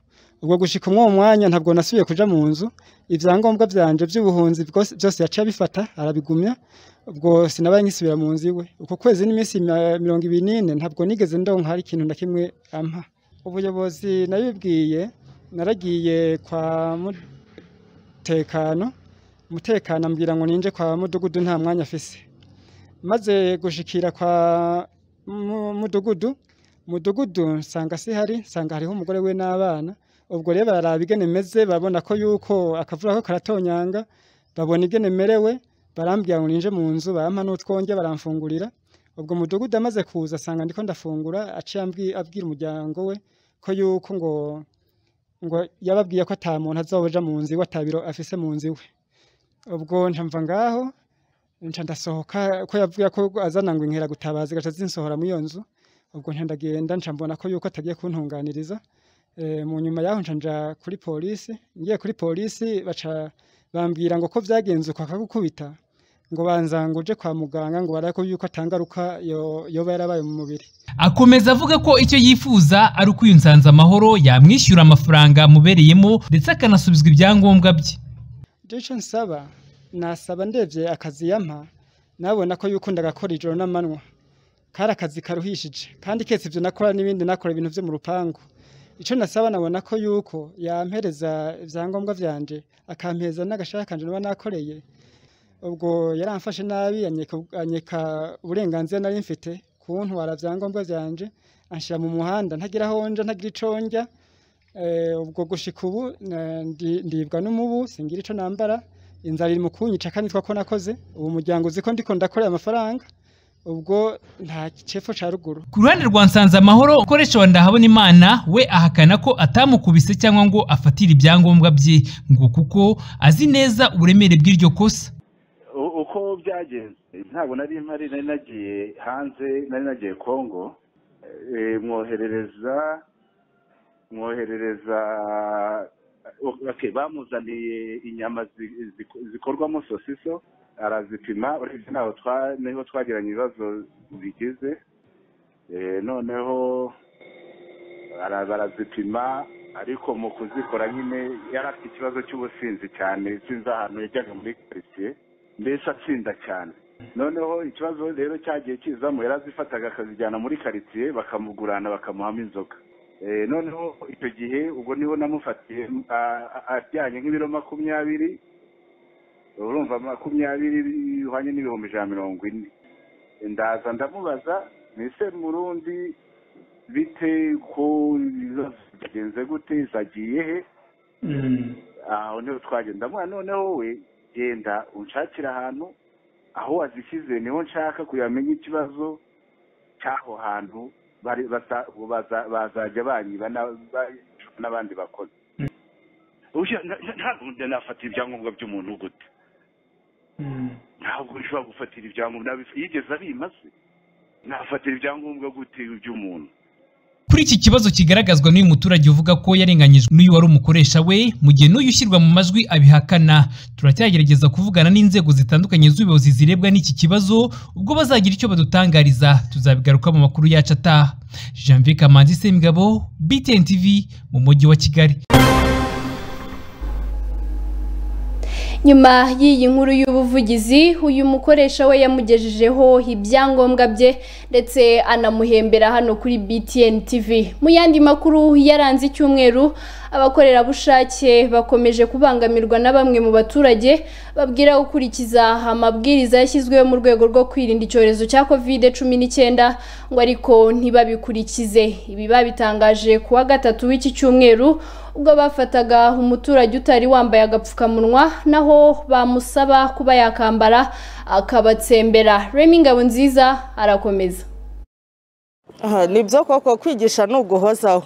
ubwo gushika umwo mwanya ntabwo nasubiye kuja mu nzu ivyangombwa vyanje by'ubuhunzi bwose- byose yaciye abifata arabigumya ubwo sinabaye nkisubira mu nzu iwe uko kwezi n'iminsi ma- mirongo ibiri n'ine ntabwo nigeze ndonka hari ikintu na kimwe ampa ubuyobozi nabibwiye naragiye kwa mutekano umutekano ambwira ngo ninje kwa mudugudu nta mwanya afise maze gushikira kwa mu- mudugudu mudugudu nsanga sihari nsanga hariho umugore we n'abana ubwo rero bararaba igene meze babona ko yuko akavura ko karatonyanga babona igene merewe barambwira ngo ninje mu nzu barampa n'utwonge baramfungurira ubwo mudugudu amaze kuza asanga ndiko ndafungura aciye ambwi- abwira umuryango we ko yuko ngo ngo yababwiye ko ata muntu azoja mu nzu iwe atabiro afise mu nzu iwe ubwo ncamva ngaho nca ndasohoka ko yavuga ko azana ngo inkera gutabaza gaca zinsohora muri iyo nzu ubwo nca ndagenda nca mbona ko yuko atagiye kuntunganiriza Eh, mu nyuma yaho nca nja kuri polisi ngiye kuri polisi baca bambwira ngo ko byagenze uko akagukubita ngo banza ngo uje kwa muganga ngo barabe ko yuko atangaruka yo- yoba yarabaye mu mubiri akomeza avuga ko icyo yifuza ari uko uyu nsanzamahoro yamwishyura amafaranga amubereyemo ndetse akanasubizwa ibyangombwa bye icyo nsaba nasaba ndebye akazi yampa nabona ko yuko ndagakora ijoro n'amanywa kari akazi karuhishije kandi ketse ibyo nakora n'ibindi nakora ibintu byo mu rupangu icyo nasaba nabona ko yuko yampereza ibyangombwa byanje akampereza n'agashaka kanje niba nakoreye ubwo yaramfashe nabi anyeka- anyeka uburenganzira nari mfite kuntwara ibyangombwa byanje anshyira mu muhanda ntagira aho nja ntagira ico njya Eh, ubwo gushika ubu na- ndi- ndibwa n'umubu singira ico nambara inzara iri mu kunyica kandi twako nakoze ubu muryango uzi ko ndiko ndakorera amafaranga ubwo nta cepfo ca ruguru ku ruhande rwa nsanzamahoro ukoresha wa ndahabonimana we ahakana ko atamukubise cyangwa ngo afatire ibyangombwa bye ngo kuko azi neza uburemere bw'iryo kosa U- uko byagenze ntabwo nari mpari nari nagiye hanze nari nagiye kongo Eh, mwoherereza mwoherereza okay, bamuzaniye inyama zi- zi- zikorwamo sosiso arazipima urebye ntaho twa- niho twagiranye ibibazo bigize Eh, noneho bara- barazipima ariko mu kuzikora nyine yari afite ikibazo cy'ubusinzi cyane sinzi ahantu yajyaga muri karitsiye mbese atsinda cyane noneho ikibazo rero cyagiye kizamo yari azifataga akazijyana muri karitsiye bakamugurana bakamuhamo inzoga Eh, noneho icyo gihe ubwo niho namufatiye ah, ah, ajyanye nk'ibiro makumyabiri urumva makumyabiri bihwanye n'ibihumbi ijana mirongo ine ndaza ndamubaza mbese murundi bite ko ibibazo byagenze gute zagiye he aho niho twagenda mwana noneho we genda unshakira ahantu aho wazishyize niho nshaka kuyamenya ikibazo cy'aho hantu bari- basa- baza- bazajya banyiba na- ba- n'abandi bakozi Usha- na- na- ntabwo njya nafatira ibyangombwa by'umuntu gute ntabwo nshobora gufatira ibyangombwa nabi- yigeze abimaze nafatira ibyangombwa gute by'umuntu kuri iki kibazo kigaragazwa n'uyu muturage uvuga ko yarenganyijwe n'uyu wari umukoresha we mu gihe n'uyu ushyirwa mu majwi abihakana turacyagerageza kuvugana n'inzego zitandukanye z'ubuyobozi zirebwa n'iki kibazo ubwo bazagira icyo badutangariza tuzabigaruka mu makuru yacu ataha janvier kamanzi semigabo btn tv mu mujyi wa kigali nyuma y'iyi nkuru y'ubuvugizi uyu mukoresha we yamugejejeho ibyangombwa bye ndetse anamuhembera hano kuri btn tv mu yandi makuru yaranze icyumweru abakorerabushake bakomeje kubangamirwa na bamwe mu baturage babwira gukurikiza amabwiriza yashyizweho mu rwego rwo kwirinda icyorezo cya covid cumi n'icyenda ngo ariko ntibabikurikize ibi babitangaje ku wa gatatu w'iki cyumweru ubwo bafataga umuturage utari wambaye agapfukamunwa naho bamusaba kuba yakambara akabatsembera remi ngabo nziza arakomeza aha nibyo koko kwigisha ni uguhozaho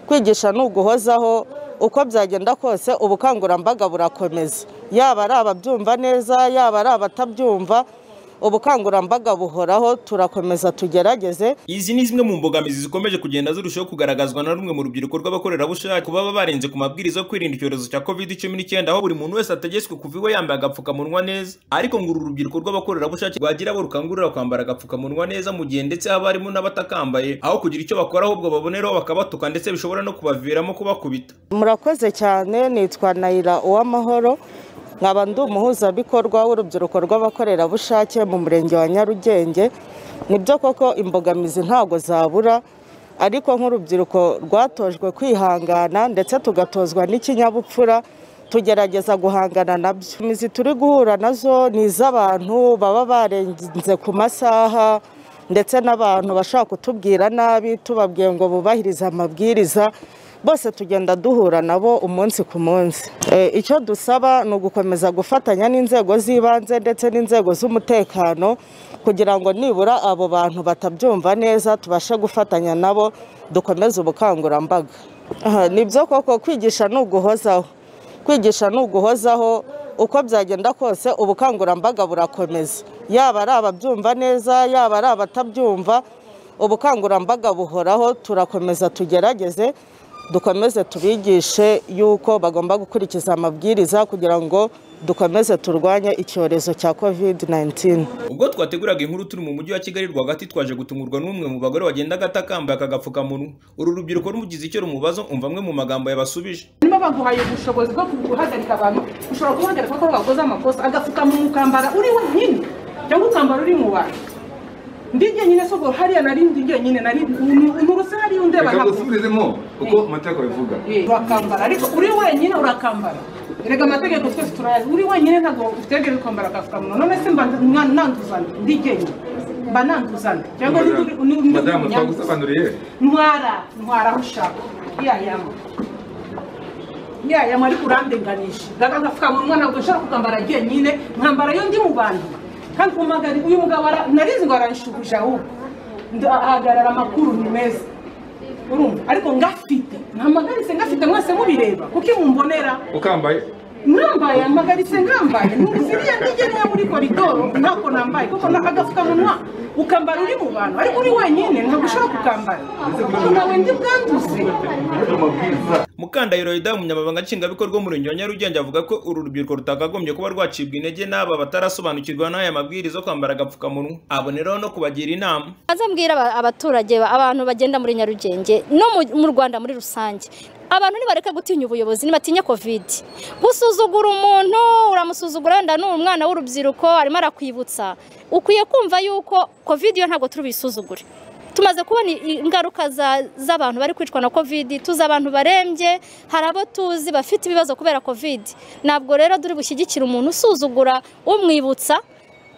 kwigisha ni uguhozaho uko byagenda kose ubukangurambaga burakomeza yaba ari ababyumva neza yaba ari abatabyumva ubukangurambaga buhoraho turakomeza tugerageze Izi ni zimwe mu mbogamizi zikomeje kugenda zirushaho kugaragazwa na rumwe mu rubyiruko rw'abakorerabushake baba barenze ku mabwiriza yo kwirinda icyorezo cya covid cumi n'icyenda aho buri muntu wese ategetswe kuva iwe yambaye agapfukamunwa neza ariko ngo uru rubyiruko rw'abakorerabushake rwagira abo rukangurira kwambara agapfukamunwa neza mu gihe ndetse haba harimo n'abatakambaye aho kugira icyo bakora ahubwo baboneraho bakabatuka ndetse bishobora no kubaviramo kubakubita murakoze cyane nitwa nayira uwamahoro nkaba ndi umuhuzabikorwa w'urubyiruko rw'abakorerabushake mu murenge wa nyarugenge nibyo koko imbogamizi ntabwo zabura ariko nk'urubyiruko rwatojwe kwihangana ndetse tugatozwa n'ikinyabupfura tugerageza guhangana nabyo imizi turi guhura nazo ni iz'abantu baba barenze ku masaha ndetse n'abantu bashaka kutubwira nabi tubabwiye ngo bubahirize amabwiriza bose tugenda duhura nabo umunsi ku munsi icyo dusaba ni ugukomeza gufatanya n'inzego z'ibanze ndetse n'inzego z'umutekano kugira ngo nibura abo bantu batabyumva neza tubashe gufatanya nabo dukomeze ubukangurambaga nibyo koko kwigisha ni uguhozaho kwigisha ni uguhozaho uko byagenda kose ubukangurambaga burakomeza yaba ari ababyumva neza yaba ari abatabyumva ubukangurambaga buhoraho turakomeza tugerageze dukomeze tubigishe yuko bagomba gukurikiza amabwiriza kugira ngo dukomeze turwanye icyorezo cya covid 19 ubwo twateguraga inkuru turi mu mujyi wa kigali rwagati twaje gutungurwa n'umwe mu bagore wagendaga atakambaye aka gapfukamunwa uru rubyiruko rumugize icyo rumubazo umva amwe mu magambo yabasubije niba baguhaye ubushobozi bwo guhagarika abantu ushobora guhagarika ko bakoze amakosa agapfukamunwa ukambara uri wenyine cyangwa ukambara uri mu bantu ndi jyenyine soko hariya nari ndi jyenyine nari nturuse hariya undeba reka dusubiremo uko amategeko bivuga urakambara ariko uri wenyine urakambara erega amategeko twese turayazi uri wenyine ntabwo utegereje kwambara agapfukamunwa none se mba nanduzana ndi jyenyine mba nanduzana cyangwa madamu twagusobanuriye ntwara ntwara aho ushaka yayama yayama ariko urandenganisha gaga agapfukamunwa ntabwo nshobora kukambara jyenyine nkambara yo ndi mu bantu kandi umugari uyu mugabo narizi ngo aranshubuja ahubwo ahagarara amakuru ni meza urumva ariko ngafite ntamagaritse ngafite mwese mubireba kuko mumbonera ukambaye nambaye amagaritse ngambaye ziriya ntigere yo muri koridoro ntako nambaye kuko agapfukamunwa ukambara uri mu bantu ariko uri wenyine ntabwo ushobora kukambara kuko nawe ndi bwanduze mukandahiro yuda umunyamabanga nshingwabikorwa w'umurenge wa nyarugenge avuga ko uru rubyiruko rutakagombye kuba rwacibwa intege n'aba batarasobanukirwa n'aya mabwiriza yo kwambara agapfukamunwa aboneraho no kubagira inama aze mbwira aba- abaturage ba- abantu bagenda muri nyarugenge no mu- mu rwanda muri rusange abantu nibareke gutinya ubuyobozi nibatinya covid gusuzugura umuntu uramusuzugura wenda ni umwana w'urubyiruko arimo arakwibutsa ukwiye kumva yuko covid yo ntabwo turi buyisuzugure tumaze kubona i- ingaruka za- z'abantu bari kwicwa na covid tuzi abantu barembye hari abo tuzi bafite ibibazo kubera covid ntabwo rero turi bushyigikire umuntu usuzugura umwibutsa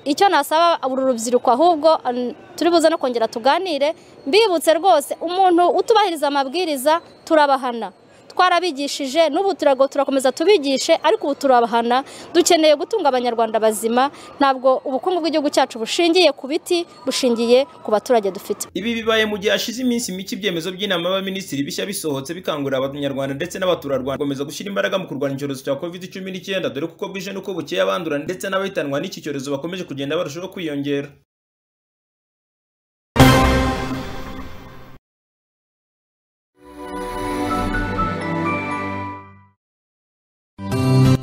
icyo nasaba uru rubyiruko ahubwo an- turi buze no kongera tuganire mbibutse rwose umuntu utubahiriza amabwiriza turabahana twarabigishije n'ubu turago turakomeza tubigishe ariko ubu turabahana dukeneye gutunga abanyarwanda bazima ntabwo ubukungu bw'igihugu cyacu bushingiye ku biti bushingiye ku baturage dufite ibi bibaye mu gihe hashize iminsi mike ibyemezo by'inama y'abaminisitiri bishya bisohotse bikangurira abanyarwanda ndetse n'abaturarwanda gukomeza gushyira imbaraga mu kurwanya icyorezo cya covid cumi n'icyenda dore kuko bwije n'uko bukeye abandura ndetse n'abahitanwa n'iki cyorezo bakomeje kugenda barushaho kwiyongera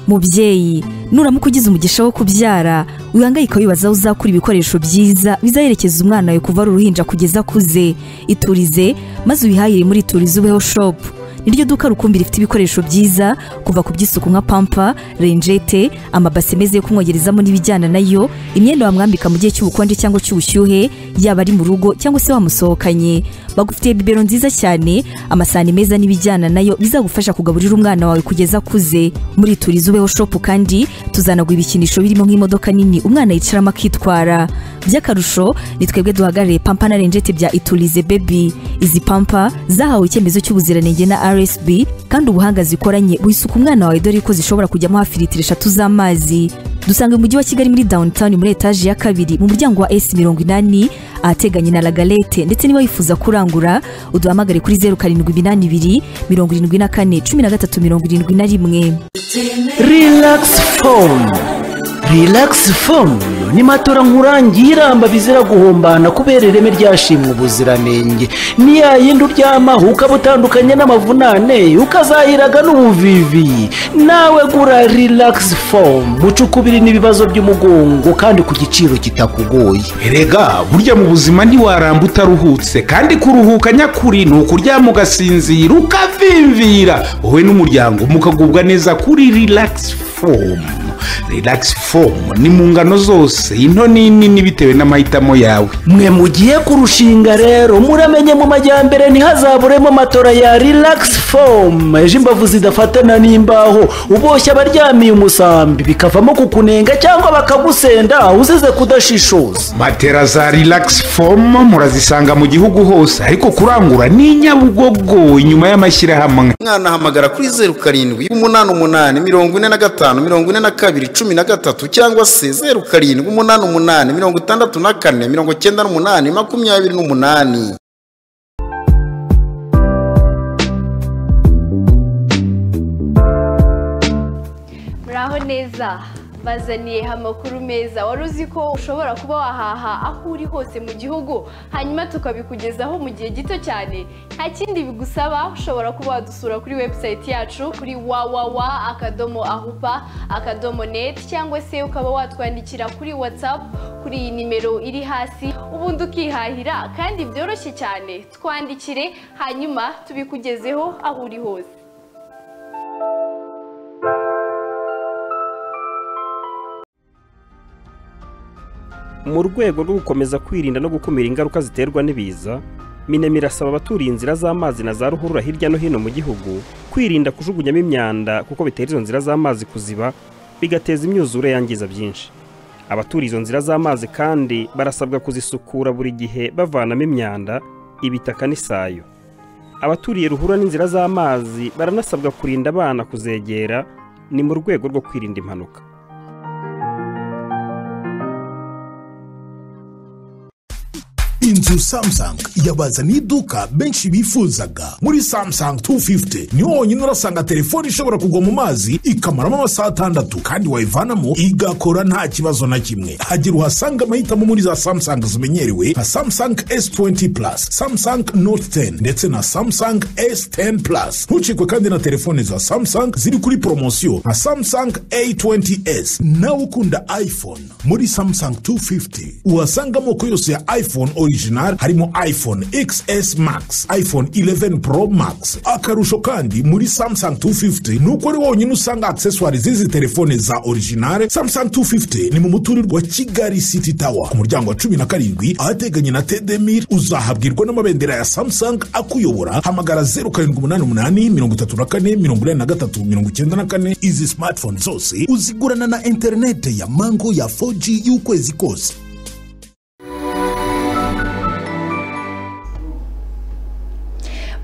mubyeyi nuramuka ugize umugisha wo kubyara wihangayika wibaza aho uzakura ibikoresho byiza bizaherekeza umwana wawe kuva ari uruhinja kugeza akuze iturize maze uyihahire muri iturize ubeho shopu niryo duka rukumbi rifite ibikoresho byiza kuva ku by'isuku nka pampa renjete amabase meza yo kumwogerezamo n'ibijyana nayo imyenda wamwambika mu gihe cy'ubukonje cyangwa cy'ubushyuhe yaba ari mu rugo cyangwa se wamusohokanye bagufitiye bibero nziza cyane amasahani meza n'ibijyana nayo bizagufasha kugaburira umwana wawe kugeza akuze muri turizi ubeho shopu kandi tuzanaguha ibikinisho birimo nk'imodoka nini umwana yicaramo akitwara by'akarusho ni twebwe duhagarariye pampa na renjete bya iturize bebi izi pampa zahawe icyemezo cy'ubuziranenge na rsb kandi ubuhanga zikoranye wisuka umwana wawe dore ko zishobora kujyamo hafi litiro eshatu z'amazi dusanga umujyi wa kigali muri downtown muri etaje ya kabiri mu muryango wa esi mirongo inani ahateganye na lagalete ndetse niba wifuza kurangura uduhamagare kuri zeru karindwi iminani ibiri mirongo irindwi na kane cumi na gatatu mirongo irindwi na rimwe relax phone relax phone ni matora nkurangiramba bizira guhombana kubera ireme ryashimwe ubuziranenge ni ya yindi uryamaho ukaba utandukanye n'amavunane ukazahiraga n'ubuvivi nawe gura relax phone mucukubiri n'ibibazo by'umugongo kandi ku giciro kitakugoye erega burya mu buzima ntiwaramba utaruhutse kandi kuruhuka nyakuri ni ukuryama ugasinzira ukavimvira wowe n'umuryango mukagubwa neza kuri relax fomu relax fomu ni mu ngano zose into n'inini bitewe n'amahitamo yawe mwe mugiye kurushinga rero muramenye mu majyambere ntihazaburemo matora ya relax foam ejo imbavu zidafatana n'imbaho uboshye abaryamiye umusambi bikavamo kukunenga cyangwa bakagusenda uzize kudashishoza matera za relax fomu murazisanga mu gihugu hose ariko kurangura ni inyabugogo inyuma y'amashyirahamwe umwana ahamagara kuri zeru karindwi umunani umunani mirongo ine na gatanu mirongo ine na kabiri cumi na gatatu cyangwa se zeru karindwi umunani umunani mirongo itandatu na kane mirongo cyenda n'umunani makumyabiri n'umunani muraho neza bazaniye amakuru meza wari uzi ko ushobora kuba wahaha aho uri hose mu gihugu hanyuma tukabikugezaho mu gihe gito cyane nta kindi bigusaba ushobora kuba wadusura kuri webusayiti yacu kuri wawawa akadomo ahupa akadomo neti cyangwa se ukaba watwandikira kuri watsapu kuri iyi nimero iri hasi ubundi ukihahira kandi byoroshye cyane twandikire hanyuma tubikugezeho aho uri hose mu rwego rwo gukomeza kwirinda no gukumira ingaruka ziterwa n'ibiza minemi irasaba abaturiye inzira z'amazi na za ruhurura hirya no hino mu gihugu kwirinda kujugunyamo imyanda kuko bitera izo nzira z'amazi kuziba bigateza imyuzure yangiza byinshi abaturiye izo nzira z'amazi kandi barasabwa kuzisukura buri gihe bavanamo imyanda ibitaka n'isayo abaturiye ruhurura n'inzira z'amazi baranasabwa kurinda abana kuzegera ni mu rwego rwo kwirinda impanuka inzu samsung yabazaniye iduka benshi bifuzaga muri samsung 250 niho honyine urasanga telefone ishobora kugwa mu mazi ikamaramo amasaha atandatu kandi wayivanamo igakora nta kibazo na kimwe hagira uhasanga amahitamo muri za samsung zimenyerewe nka samsung s20 plus samsung note 10 ndetse na samsung s10 plus ntucikwe kandi na telefone za samsung ziri kuri poromosiyo nka samsung a20s nawe ukunda iphone muri samsung 250 uhasanga amoko yose ya iphone original original harimo iphone xs max iphone 11 pro max akarusho kandi muri samsung 250 nuko ari wonyine usanga accessoire z'izi telefone za original samsung 250 ni mu muturirwa kigali city tower ku muryango wa cumi na karindwi ahateganye na tedemir uzahabwirwa n'amabendera ya samsung akuyobora hamagara 0788 izi smartphone zose uzigurana na interinete ya mango ya 4g y'ukwezi kose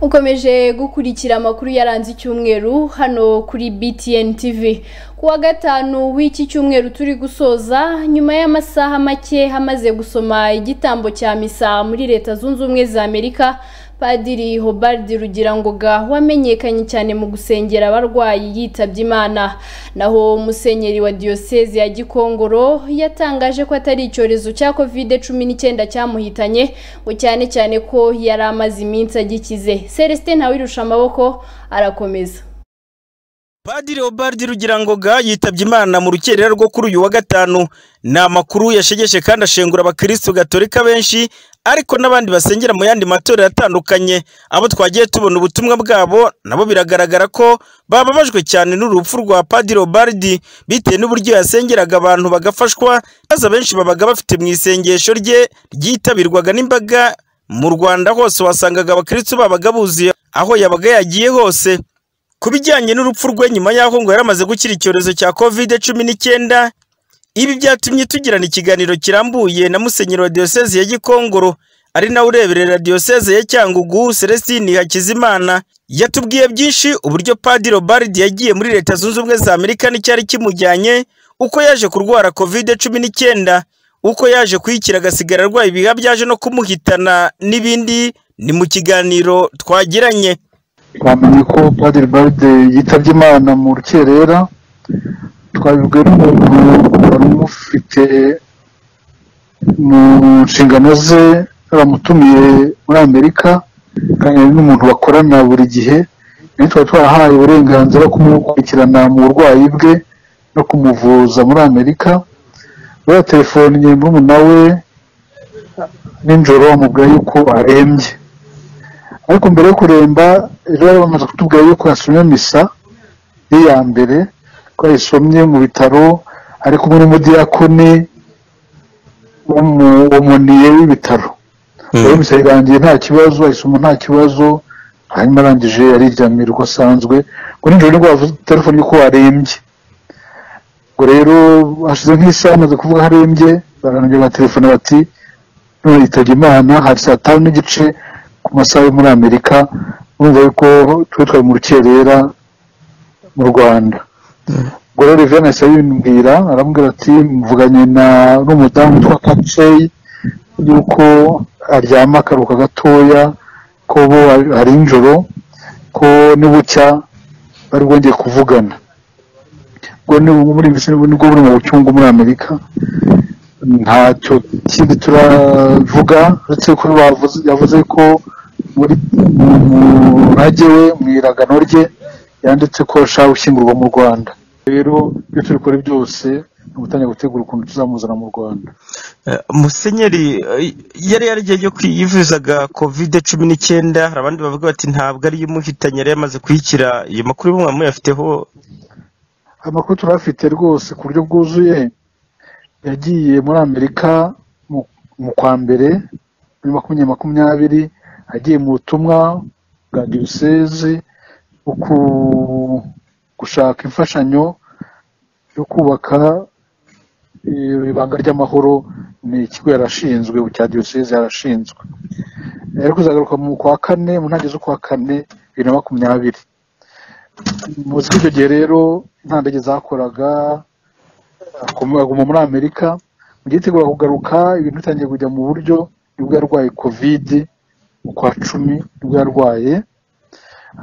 ukomeje gukurikira amakuru yaranze icyumweru hano kuri btn tv kuwa gatanu w'iki cyumweru turi gusoza nyuma y'amasaha make hamaze gusoma igitambo cya misa muri leta zunze ubumwe za amerika padiri hobard rugirangoga wamenyekanye cyane mu gusengera abarwayi yitabye imana naho musenyeri wa diyoseze ya gikongoro yatangaje ko atari icyorezo cya covid cumi n'icyenda cyamuhitanye ngo cyane cyane ko yari amaze iminsi agikize celestin ntawirusha amaboko arakomeza padiri obardi rugirangoga yitabye imana mu rukerera rwo kuri uyu wa gatanu ni amakuru yashegeshe kandi ashengura abakirisitu gatolika benshi ariko n'abandi basengera mu yandi matorero atandukanye abo twagiye tubona ubutumwa bwabo nabo biragaragara ko bababajwe cyane n'urupfu rwa padiri obardi bitewe n'uburyo yasengeraga abantu bagafashwa maze abenshi babaga bafite mu isengesho rye ryitabirwaga n'imbaga mu rwanda hose wasangaga abakirisitu babaga buzuye aho yabaga yagiye hose ku bijyanye n'urupfu rwe nyuma y'aho ngo yari amaze gukira icyorezo cya covid cumi n'icyenda ibi byatumye tugirana ikiganiro kirambuye na musenyeri wa diyoseze ya gikongoro ari nawe ureberera diyoseze ya cyangugu celestine hakizimana yatubwiye byinshi uburyo padiri obaridi yagiye muri leta zunze ubumwe za amerika n'icyari kimujyanye uko yaje kurwara kovide cumi n'icyenda uko yaje kuyikira agasigara arwaye ibiha byaje no kumuhitana n'ibindi ni mu kiganiro twagiranye twamenye ko padiri baride yitabye imana mu rukerera twabibwe n'umuntu wari umufite mu nshingano ze bamutumiye muri amerika kandi ni n'umuntu bakorana buri gihe nawe twari twarahaye uburenganzira bwo kumukurikirana mu burwayi bwe no kumuvuza muri amerika baratelefoniye murumuna we nijoro bamubwira yuko arembye ariko mbere yo kuremba rero bari bamaze kutubwira yuko yasomye misa ye ya mbere ko yayisomye mu bitaro ari kumwe n'umudiyakoni w'umuniye w'ibitaro rero misa irangiye nta kibazo ayisoma nta kibazo hanyuma arangije ariryamira uko asanzwe ngo nijoro nibwo bavuze telefone yuko arembye ubwo rero hashize nk'isaha amaze kuvuga ko arembye barangije batelefone bati none yitabye imana hari saa tanu n'igice ku masaha yo muri amerika urumva yuko twe twari mu rukerera mu rwanda ubwo rero revena yahise abimbwira arambwira ati mvuganye na n'umudamu witwa kaceyi yuko aryama akaruhuka gatoya ko bo hari injoro ko nibucya bari bwongeye kuvugana ubwo ni muri nibwo buri mu bucyungu muri amerika ntacyo kindi turavuga uretse ko bavuze- yavuze ko muri mu murage we mu iragano rye yanditse ko ashaka gushyingurwa mu rwanda rero ibyo turi gukora byose ni ugutangira gutegura ukuntu tuzamuzana mu rwanda Eh, musenyeri eh, yari yarigiye ryo kwivuzaga covid cumi n'icyenda hari abandi bavuga bati ntabwo ari imuhitanye yari yamaze kuyikira iyo makuru y'umwe muyafiteho amakuru turafite rwose ku buryo bwuzuye yagiye muri amerika mu- mu kwa mbere muri makumyabiri makumyabiri agiye mu butumwa bwa diyoseze bwo ku- gushaka imfashanyo yo kubaka eh, ibanga ry'amahoro ni ikigo yarashinzwe cya diyoseze yarashinzwe yari kuzagaruka mu kwa kane mu ntangiriro z'ukwa kane bibiri na makumyabiri muzi ko icyo gihe rero nta ndege zakoraga akoma- aguma muri amerika mu gihe yitegura kugaruka ibintu bitangiye kujya mu buryo nibwo yarwaye kovide mu kwa cumi nibwo yarwaye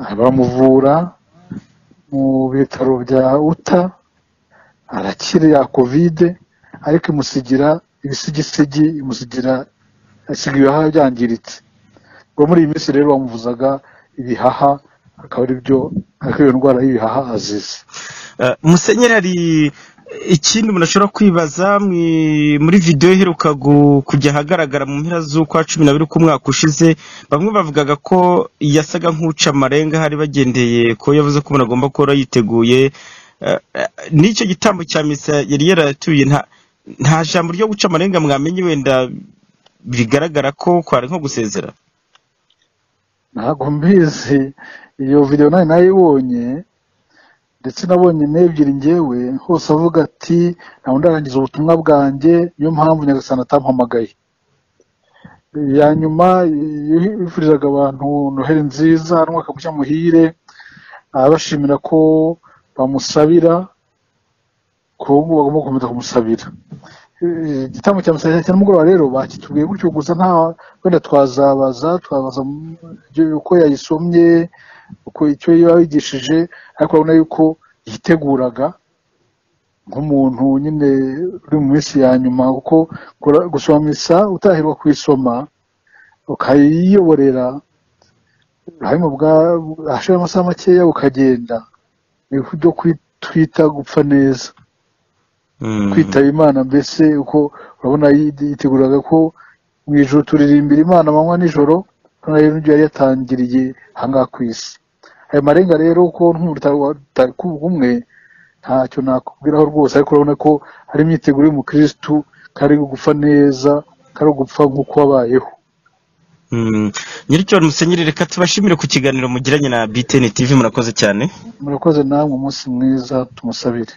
aha baramuvura mu bitaro bya uta arakira ya kovide ariko imusigira ibisigisigi imusigira asiga ibihaha byangiritse ubwo muri iyi minsi rero bamuvuzaga ibihaha akaba ari byo ariko iyo ndwara y'ibihaha azize Eh, musenyeri hari ikindi umuntu ashobora kwibaza mwi- muri videwo iheruka gu- kujya ahagaragara mu mpera z'ukwa cumi n'abiri k'umwaka ushize bamwe bavugaga ko yasaga nk'uca amarenga hari bagendeye ko yavuze ko umuntu agomba kuba yiteguye Eh, eh, n'icyo gitambo cya misa yari yaratuye nta- nta jambo ryo guca amarenga mwamenye wenda bigaragara ko kwari nko gusezera ntabwo mbizi iyo videwo nayo nayibonye ndetse nabonye n'ebyiri ngewe hose avuga ati ntabwo ndarangiza ubutumwa bwanjye niyo mpamvu nyagasani atampamagaye ya nyuma yifurizaga abantu noheli nziza n'umwaka mushya muhire abashimira ko bamusabira ko ubu ngubu bagomba gukomeza kumusabira Eh, igitambo cya musaza cya nimugoroba rero bakitubwiye gutyo gusa nta wenda twazabaza twabaza mu- ibyo- uko yayisomye uko icyo yabigishije ariko urabona yuko yiteguraga nk'umuntu nyine uri mu minsi ya nyuma kuko gura- gusoma misa utahirwa kuyisoma ukayiyoborera hanyuma ubwa- hashira amasaha makeya ukagenda ni ibyo kwi- twita gupfa neza kwitaba imana mbese uko urabona yi- yiteguraga ko mu ijoro turirimbira imana amanywa nijoro urabona rero n'ibyo yari yatangiriye ahangaha ku isi ayo marenga rero ko nk'umwe ntacyo nakubwiraho rwose ariko urabona ko hari imyiteguro y'umukirisitu kari gupfa neza kari gupfa nk'uko wabayeho Mm. nyiricyo musenyeri reka tubashimire ku kiganiro mugiranye na btn tv murakoze cyane murakoze namwe umunsi mwiza tumusabire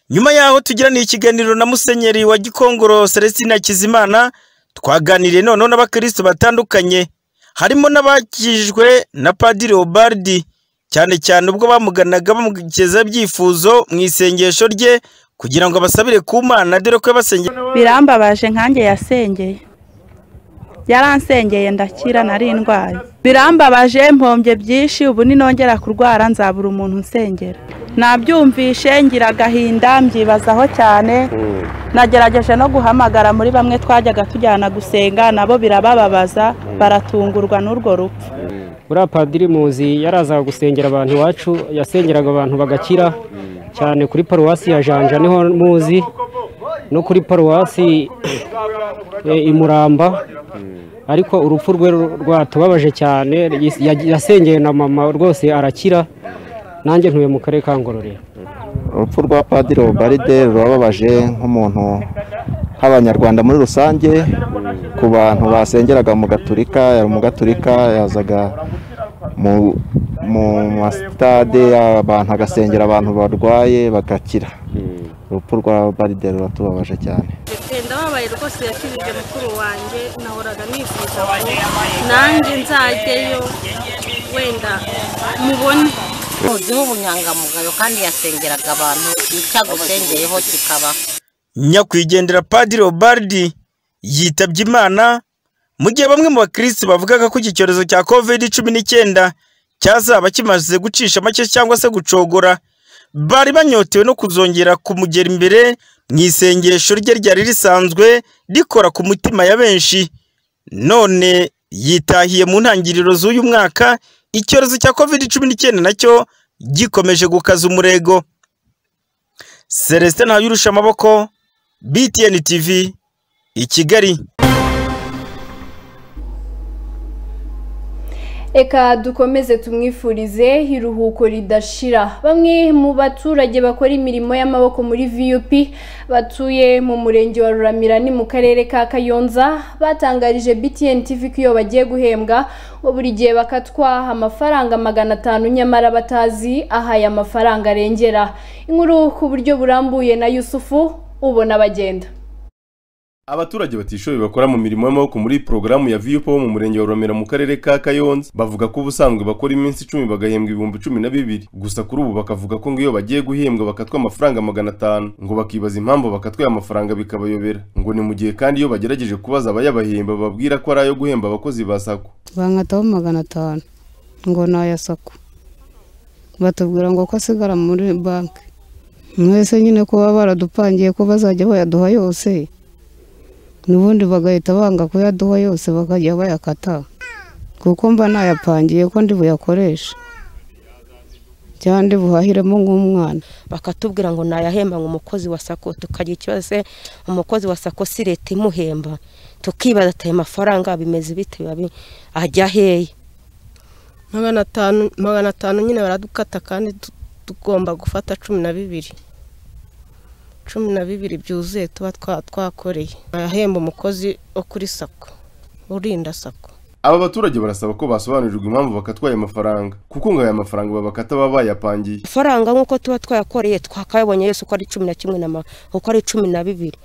nyuma yaho tugiraniye ikiganiro na musenyeri wa gikongoro celestina hakizimana twaganiriye noneho n'abakristo batandukanye harimo n'abakijijwe na padiri obardi cyane cyane ubwo bamuganaga bamugeza ibyifuzo mu isengesho rye kugira ngo abasabire ku mana dore ko yabasengeye birambabaje nkanjye yasengeye yaransengeye ndakira nari indwaye birambabaje mpombye byinshi ubu ninongera kurwara nzabura umuntu nsengera nabyumvishe ngira agahinda mbyibazaho cyane nagerageje no guhamagara muri bamwe twajyaga tujyana gusenga nabo birabababaza baratungurwa n'urwo rupfu uriya padiri muzi yarazaga gusengera abantu iwacu yasengeraga abantu bagakira cyane kuri paruwasi ya janja niho muzi no kuri paruwasi eh, i muramba ariko urupfu rwe rwatubabaje cyane yas- yasengeye na mama rwose arakira nanjye ntuye mu karere ka ngororero urupfu rwa padiri obaride rurababaje nk'umuntu nk'abanyarwanda muri rusange ku bantu basengeraga mu gaturika yari umugaturika yazaga mu mu masitade abantu agasengera abantu barwaye bagakira urupfu rwa baride ruratubabaje cyane ndababaye rwose yakijije mukuru wanjye nahoraga nifuza ko nanjye nzajyayo wenda mubone muziho ubunyangamugayo kandi yasengeraga abantu icyagusengeyeho kikaba nyakwigendera padiri obaridi yitabye imana mu gihe bamwe mu bakirisitu bavugaga ko iki cyorezo cya kovide cumi n'icyenda cyazaba kimaze gucisha make cyangwa se gucogora bari banyotewe no kuzongera kumugera imbere mu isengesho rye ryari risanzwe rikora ku mutima ya benshi none yitahiye mu ntangiriro z'uyu mwaka icyorezo cya kovide cumi n'icyenda nacyo gikomeje gukaza umurego Celestin Ntayurusha amaboko BTN TV i Kigali Eka dukomeze tumwifurize iruhuko ridashira. Bamwe mu baturage bakora imirimo y'amaboko muri VUP batuye mu murenge wa Ruramirani mu karere ka Kayonza batangarije BTN TV ko iyo bagiye guhembwa ngo buri gihe bakatwaha amafaranga magana atanu nyamara batazi aho aya mafaranga arengera. Inkuru ku buryo burambuye na Yusufu ubona bagenda. Abaturage batishoboye bakora mu mirimo y'amaboko muri porogaramu ya VUP bo mu murenge wa Romera mu karere ka Kayonza bavuga ko ubusanzwe bakora iminsi icumi bagahembwa ibihumbi cumi na bibiri gusa kuri ubu bakavuga ko ngo iyo bagiye guhembwa bakatwa amafaranga magana atanu ngo bakibaza impamvu bakatwaye amafaranga bikabayobera ngo ni mu gihe kandi iyo bagerageje kubaza abayabahemba bababwira ko ari ayo guhemba abakozi ba SACCO bankataho magana atanu ngo ni aya sako batubwira ngo ko asigara muri banki mwese nyine ko baba baradupangiye ko bazajya bayaduha yose n'ubundi bagahita banga kuyaduha yose bakajya bayakata kuko mba nayapangiye ko ndi buyakoreshe cyangwa ndi buhahiremo nk'umwana bakatubwira ngo nayahemba ngo umukozi wa sako tukagira ikibazo se umukozi wa sako si leta imuhemba tukibaza ati ayo mafaranga bimeze bite biba bi- ajya hehe magana atanu magana atanu nyine baradukata kandi tu- tugomba gufata cumi na bibiri cumi na bibiri byuzuye tuba twa- twakoreye ahemba umukozi wo kuri sako urinda sako Aba baturage barasaba ko basobanurirwa impamvu bakatwaye amafaranga kuko ngo aya mafaranga babakata baba bayapangiye amafaranga nk'uko tuba twayakoreye twakayabonye yose uko ari cumi na kimwe na ma- uko ari cumi na bibiri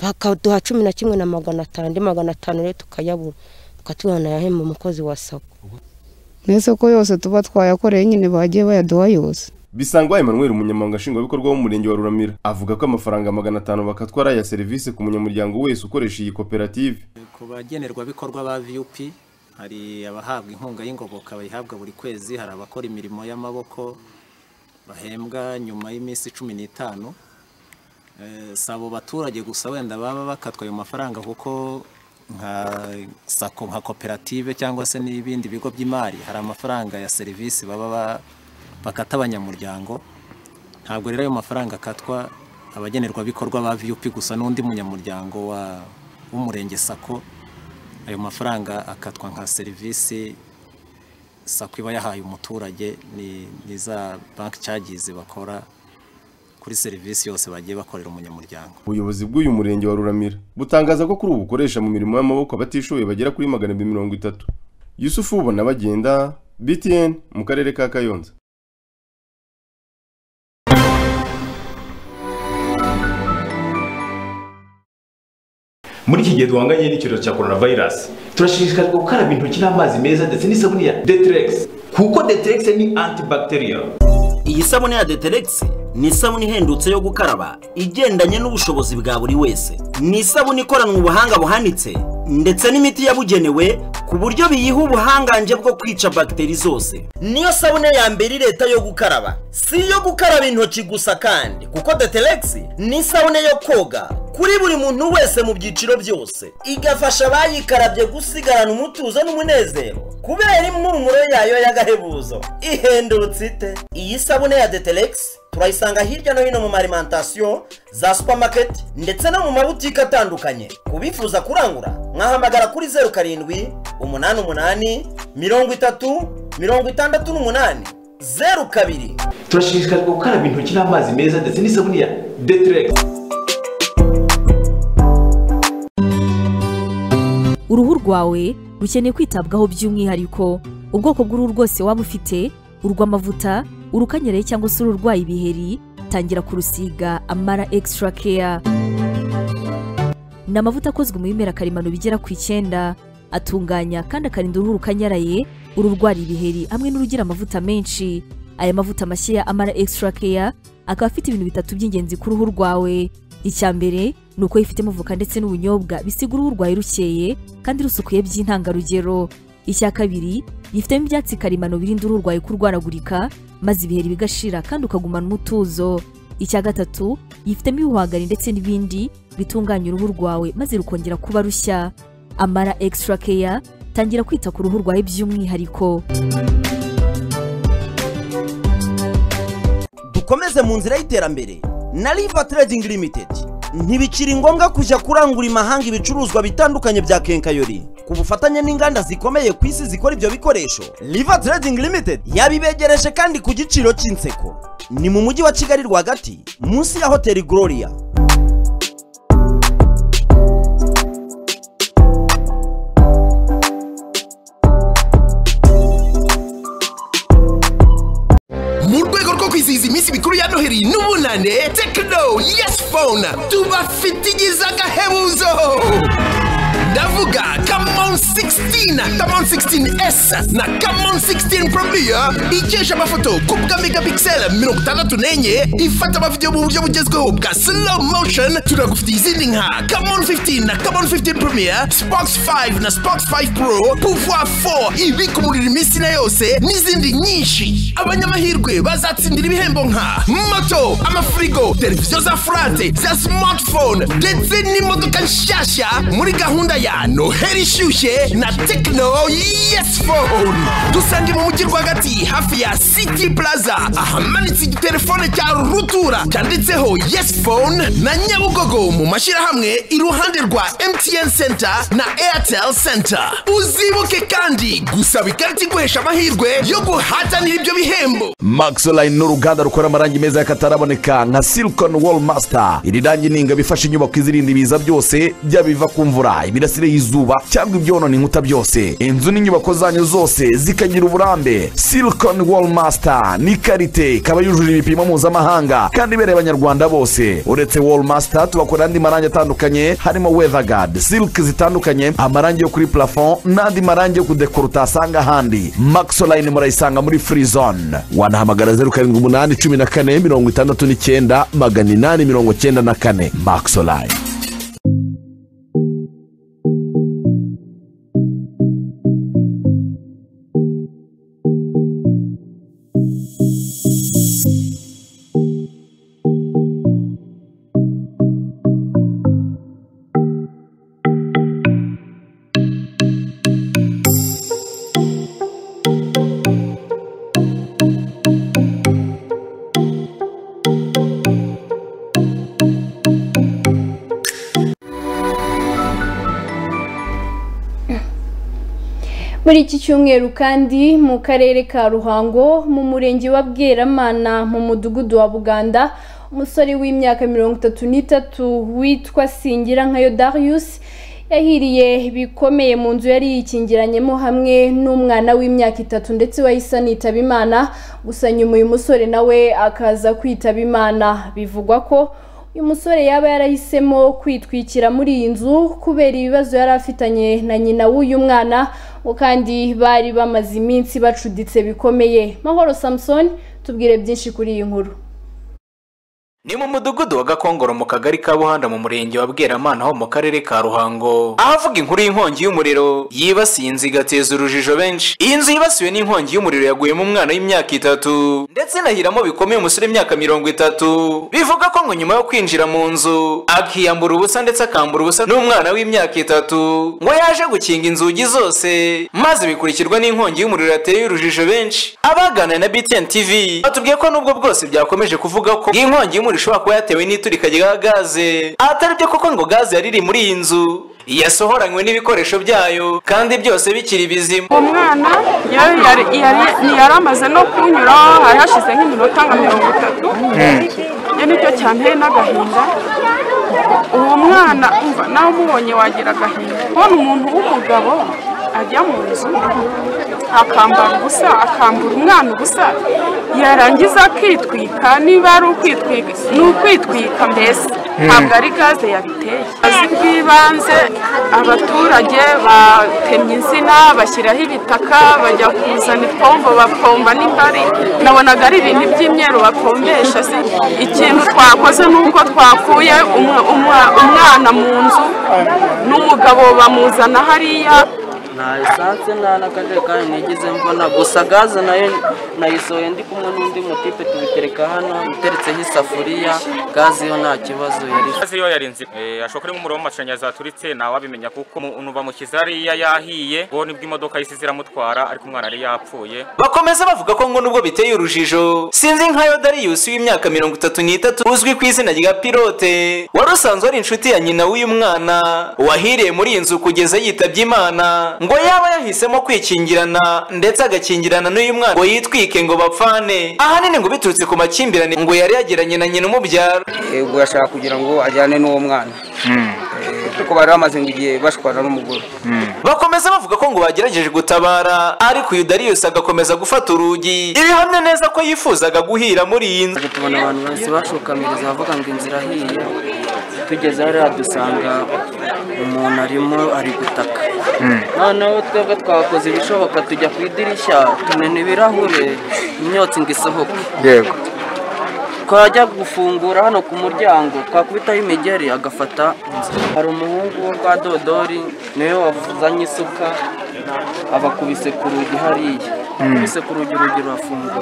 bakaduha cumi na kimwe na magana atanu andi magana atanu rero tukayabura tukatubona nayahemba umukozi wa sako mwese ko yose tuba twayakoreye nyine bagiye bayaduha yose Bisangwa Emmanuel umunyamabanga nshingwabikorwa w'umurenge wa Ruramira avuga ko amafaranga magana atanu bakatwa ari aya serivisi ku munyamuryango wese ukoresha iyi koperative ku bagenerwabikorwa ba viyupi hari abahabwa inkunga y'ingoboka bayihabwa buri kwezi hari abakora imirimo y'amaboko bahembwa nyuma y'iminsi cumi n'itanu Eh, si abo baturage gusa wenda baba bakatwa ayo mafaranga kuko nka sako nka koperative cyangwa se n'ibindi bigo by'imari hari amafaranga ya serivisi baba ba- bakata abanyamuryango ntabwo rero ayo mafaranga akatwa abagenerwabikorwa ba viyupi gusa n'undi munyamuryango wa w'umurenge sako ayo mafaranga akatwa nka serivisi sako iba yahaye umuturage ni ni za banki cyagizi bakora kuri serivisi yose bagiye bakorera umunyamuryango ubuyobozi bw'uyu murenge wa Ruramira butangaza ko kuri ubu bukoresha mu mirimo y'amaboko abatishoboye bagera kuri magana abiri mirongo itatu Yusufu ubona bagenda BTN mu karere ka Kayonza muri iki gihe duhanganye n'icyorezo cya coronavirus turashishikarizwa gukaraba intoki n'amazi meza ndetse n'isabune ya deterex kuko deterex ni antibacterial iyi sabune ya deterex ni isabune ihendutse yo gukaraba igendanye n'ubushobozi bwa buri wese ni isabune ikoranwe ubuhanga buhanitse ndetse n'imiti yabugenewe ku buryo biyiha ubuhangange bwo kwica bagiteri zose niyo sabune ya mbere leta yo gukaraba si iyo gukaraba intoki gusa kandi kuko deteregisi ni isabune yo koga kuri buri muntu wese mu byiciro byose igafasha abayikarabye gusigarana umutuzo n'umunezero kubera impumuro yayo y'agahebuzo ihendutse ite iyi sabune ya deteregisi turayisanga hirya no hino mu marimentasiyo za supamaketi ndetse no mu mabutike atandukanye ku bifuza kurangura mwahamagara kuri zeru karindwi umunani umunani mirongo itatu mirongo itandatu n'umunani zeru kabiri turashishikarizwa gukaraba intoki n'amazi meza ndetse n'isabune ya deteregisi uruhu rwawe rukeneye kwitabwaho by'umwihariko ubwoko bw'uruhu rwose waba ufite urw'amavuta urukanyereye cyangwa se ururwaye ibiheri tangira kurusiga amara extra care ni amavuta akozwe mu bimera karemano bigera ku icyenda atunganya kandi akarinda uruhu rukanyaraye ururwara ibiheri hamwe n'urugira amavuta menshi aya mavuta mashya ya amara extra care akaba afite ibintu bitatu by'ingenzi ku ruhu rwawe icya mbere ni uko yifitemo voka ndetse n'ubunyobwa bisiga uruhu rwawe rukeye kandi rusukuye by'intangarugero icya kabiri yifitemo ibyatsi karemano birinda uruhu rwawe kurwaragurika maze ibiheri bigashira kandi ukagumana umutuzo icya gatatu yifitemo ibihwagari ndetse n'ibindi bitunganya uruhu rwawe maze rukongera kuba rushya amara extra care tangira kwita ku ruhu rwawe by'umwihariko dukomeze mu nzira y'iterambere na riva trading limited ntibikiri ngombwa kujya kurangura imahanga ibicuruzwa bitandukanye bya kenkayori ku bufatanye n'inganda zikomeye ku isi zikora ibyo bikoresho riva trading limited yabibegereje kandi ku giciro cy'inseko ni mu mujyi wa kigali rwagati munsi ya hoteli gloria mu rwego rwo kwizihiza iminsi mikuru ya noheli n'ubunane tekino yesi fone tubafite igize agahebuzo ndavuga kamon 16 kamon 16s na kamon 16 probiya ikesha amafoto ku bwa megapixel mirongo itandatu n'enye ifata amavidewo mu buryo bugezweho bwa slow motion tunagufitiye izindi nka kamon 15 na kamon 15 promiya spox 5 na spox 5 pro pouvoir 4 ibika umuriro iminsi na yose n'izindi nyinshi abanyamahirwe bazatsindira ibihembo nka moto amafirigo televiziyo za furate za smartphone ndetse n'imodoka nshyashya muri gahunda ya noheli ishyushye na tekino yesi fone dusange mu mujyi rwagati hafi ya city plaza ahamanitse igitelefone cya rutura cyanditseho yesi fone na nyabugogo mu mashyirahamwe iruhande rwa mtn center na airtel center uzibuke kandi gusaba ikarita iguhesha amahirwe yo guhatanira ibyo bihembo Maxoline ni uruganda rukora amarangi meza y'akataraboneka nka Silicon Wall Master. Iri rangi ni ingabo ifasha inyubako izirinda ibiza byose byaba ibiva ku mvura, imirasire y'izuba cyangwa ibyonona inkuta byose. Inzu n'inyubako zanyu zose zikagira uburambe. Silicon Wall Master ni karite ikaba yujuje ibipimo mpuzamahanga kandi ibereye abanyarwanda bose. Uretse Wall Master tubakora andi marangi atandukanye harimo Weatherguard, silk zitandukanye, amarangi yo kuri plafond n'andi marangi yo kudekora utasanga ahandi. Maxoline murayisanga muri Free Zone. wanahamagara zeru karindwi umunani cumi na kane mirongo itandatu n'icyenda magana inani mirongo cyenda na kane maxoline muri iki cyumweru kandi mu karere ka ruhango mu murenge wa bweramana mu mudugudu wa buganda umusore w'imyaka mirongo itatu n'itatu witwa singira nka Darius yahiriye bikomeye mu nzu yari yikingiranyemo hamwe n'umwana w'imyaka itatu ndetse wahise anitaba imana gusa nyuma uyu musore nawe akaza kwitaba imana bivugwa ko uyu musore yaba yarahisemo kwitwikira muri iyi nzu kubera ibibazo yari afitanye na nyina w'uyu mwana ngo kandi bari bamaze iminsi bacuditse bikomeye mahoro samusoni tubwire byinshi kuri iyi nkuru ni mu mudugudu wa gakongoro mu kagari ka buhanda mu murenge wa bweramana ho mu karere ka ruhango ahavuga inkuru y'inkongi y'umuriro yibasiye inzu igateza urujijo benshi iyi nzu yibasiwe n'inkongi y'umuriro yaguyemo umwana w'imyaka itatu ndetse inahiramo bikomeye umusore w'imyaka mirongo itatu bivuga ko ngo nyuma yo kwinjira mu nzu akiyambura ubusa ndetse akambura ubusa n'umwana w'imyaka itatu ngo yaje gukinga inzugi zose maze bikurikirwa n'inkongi y'umuriro yateye urujijo benshi abaganira na btn tv batubwiye ko nubwo bwose byakomeje kuvuga ko inkongi y'umuriro umuriro ushobora kuba yatewe n'iturika rya gaze atari byo kuko ngo gaze yari iri muri iyi nzu yasohoranywe n'ibikoresho byayo kandi byose bikiri bizima umwana yari yari yari yari amaze no kunyura hari hashize nk'iminota nka mirongo itatu iyo nicyo cyanteye n'agahinda uwo mwana umva nawe umubonye wagira agahinda kubona umuntu w'umugabo ajya mu nzu akambara ubusa akambura umwana ubusa yarangiza akitwika niba ari ukwitwika ni ukwitwika mbese ntabwo ari gaze yabiteye azi bw'ibanze abaturage batemye insina bashyiraho ibitaka bajya kuzana ipombo bapomba n'imbari nabonaga ari ibintu by'imyeru bapombesha se ikintu twakoze ni uko twakuye umwana mu nzu n'umugabo bamuzana hariya nta esanse nta n'akajerekani nigeze mbona gusa gaze nayo nayisohoye ndi kumwe n'undi mutipe tubitereka hano iteretseho isafuriya gaze yo nta kibazo yari gaze yo yari nzima ashobora kuba umuriro w'amashanyarazi waturitse ntawabimenya kuko umuntu bamushyize hariya yahiye ngo nibwo imodoka yisize iramutwara ariko umwana yari yapfuye bakomeza bavuga ko ngo nubwo biteye urujijo sinzi nka yodariyusi w'imyaka mirongo itatu n'itatu uzwi ku izina rya pilote wari usanzwe ari inshuti ya nyina w'uyu mwana wahiriye muri iyi nzu kugeza yitabye imana ngo yaba yahisemo kwikingirana ndetse agakingirana n'uyu mwana ngo yitwike ngo bapfane ahanini ngo biturutse ku makimbirane ngo yari yagiranye na nyina umubyara ubwo yashaka kugira ngo ajyane n'uwo mwana kuko bari bamaze ngo igihe bashwana n'umugore bakomeza bavuga ko ngo bagerageje gutabara ariko uyu dariyusi agakomeza gufata urugi ibihamya neza ko yifuzaga guhira muri iyi nzu tubona abantu bahise bashokamireza bavuga ngo inzira ahiye tugeze hariya dusanga umuntu arimo ari gutaka noneho twebwe twakoze ibishoboka tujya ku idirishya tumena ibirahure imyotsi ngo isohoke yego twajya gufungura hano ku muryango twakubitaho imigeri agafata hari umuhungu wo kwa dodori niwe wazanye isuka abakubise ku rugi hariya kubise ku rugi urugi rurafunguka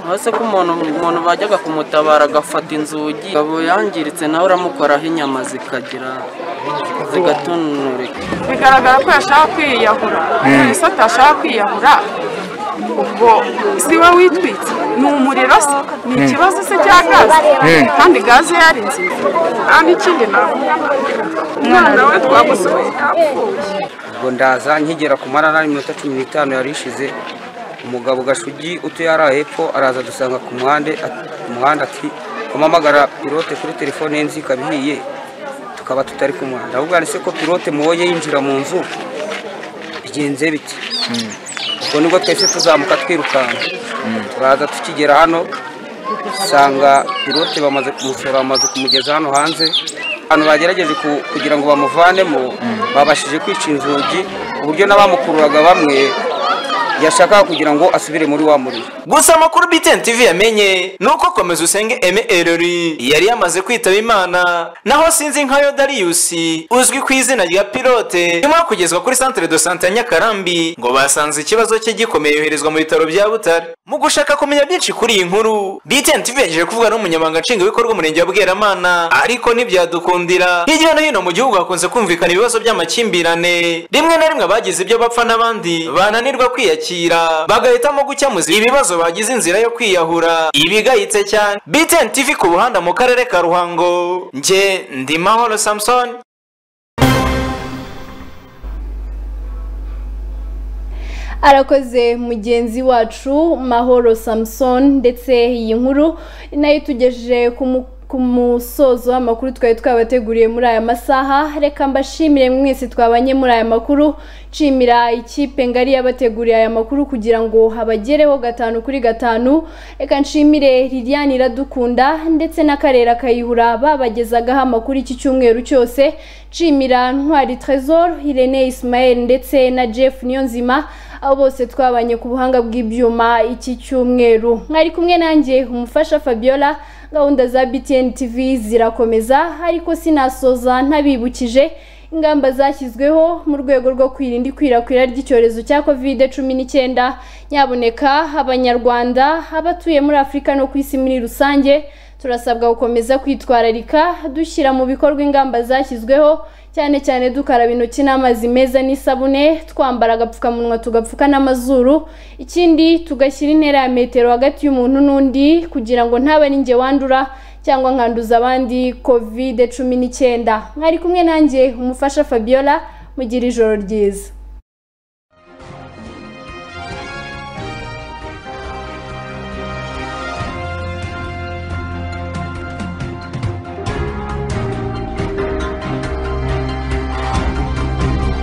hasi ko umuntu umuntu bajyaga kumutabara agafata inzugi akaba yangiritse nawe uramukoraho inyama zikagira zigatononeka bigaragara ko yashaka kwiyahura polisi atashaka kwiyahura ubwo si we witwitse ni umuriro se ni ikibazo se cya gaze kandi gaze yari nziza kandi ikindi umwana we twamusohoye yapfuye ubwo ndaza nkigera ku marara iminota cumi n'itanu yari ishize umugabo gashugi utuye hariya hepfo araza dusanga ku muhanda ati kumamagara pilote kuri telefone ye nzi ikaba ihiye tukaba tutari ku muhanda ahubwo se ko pilote mubonye yinjira mu nzu bigenze biti ubwo nibwo twese tuzamuka twirukanka turaza tukigera hano dusanga pilote bamaze kumusora bamaze kumugeza hano hanze abantu bagerageje kugira ngo bamuvanemo babashije kwica inzugi ku buryo n'abamukururaga bamwe yashakaga kugira ngo asubire muri wa muriro gusa amakuru btn tv yamenye ni uko komeza usenge eme erori yari yamaze kwitaba imana naho sinzi nka yodariyusi uzwi ku izina rya pilote nyuma yo kugezwa kuri centre de sante ya nyakarambi ngo basanze ikibazo cye gikomeye yoherezwa mu bitaro bya butare mu gushaka kumenya byinshi kuri iyi nkuru btn tv yagejeje kuvuga n'umunyamabanga nshingwabikorwa umurenge wa bweramana ariko ntibyadukundira hirya no hino mu gihugu hakunze kumvikana ibibazo by'amakimbirane rimwe na rimwe abagize ibyo bapfa n'abandi bananirwa kwiyakira bagahitamo gukemuza ibibazo bagize inzira yo kwiyahura ibigayitse cyane btn tv ku buhanda mu karere ka ruhango nge ndi mahoro samson arakoze mugenzi wacu mahoro samson ndetse iyi nkuru nayo itugejeje ku ku musozo w'amakuru twari twabateguriye muri aya masaha reka mbashimire mwese twabanye muri aya makuru nshimira ikipe ngari yabateguriye aya makuru kugira ngo habagereho gatanu kuri gatanu reka nshimire liliane iradukunda ndetse na karera kayihura babagezagaho amakuru iki cyumweru cyose nshimira ntwari trezor irene ismael ndetse na jeff niyonzima abo bose twabanye ku buhanga bw'ibyuma iki cyumweru mwari kumwe nanjye umufasha fabiola gahunda za BTN TV zirakomeza ariko sinasoza ntabibukije ingamba zashyizweho mu rwego rwo kwirinda ikwirakwira ry'icyorezo cya kovide cumi n'icyenda nyaboneka abanyarwanda abatuye muri afurika no ku isi muri rusange turasabwa gukomeza kwitwararika dushyira mu bikorwa ingamba zashyizweho cyane cyane dukaraba intoki n'amazi meza n'isabune twambara agapfukamunwa tugapfuka n'amazuru ikindi tugashyira intera ya metero hagati y'umuntu n'undi kugira ngo ntaba ari njye wandura cyangwa nkanduza abandi kovide cumi n'icyenda mwari kumwe nanjye umufasha fabiola mugira ijoro ryiza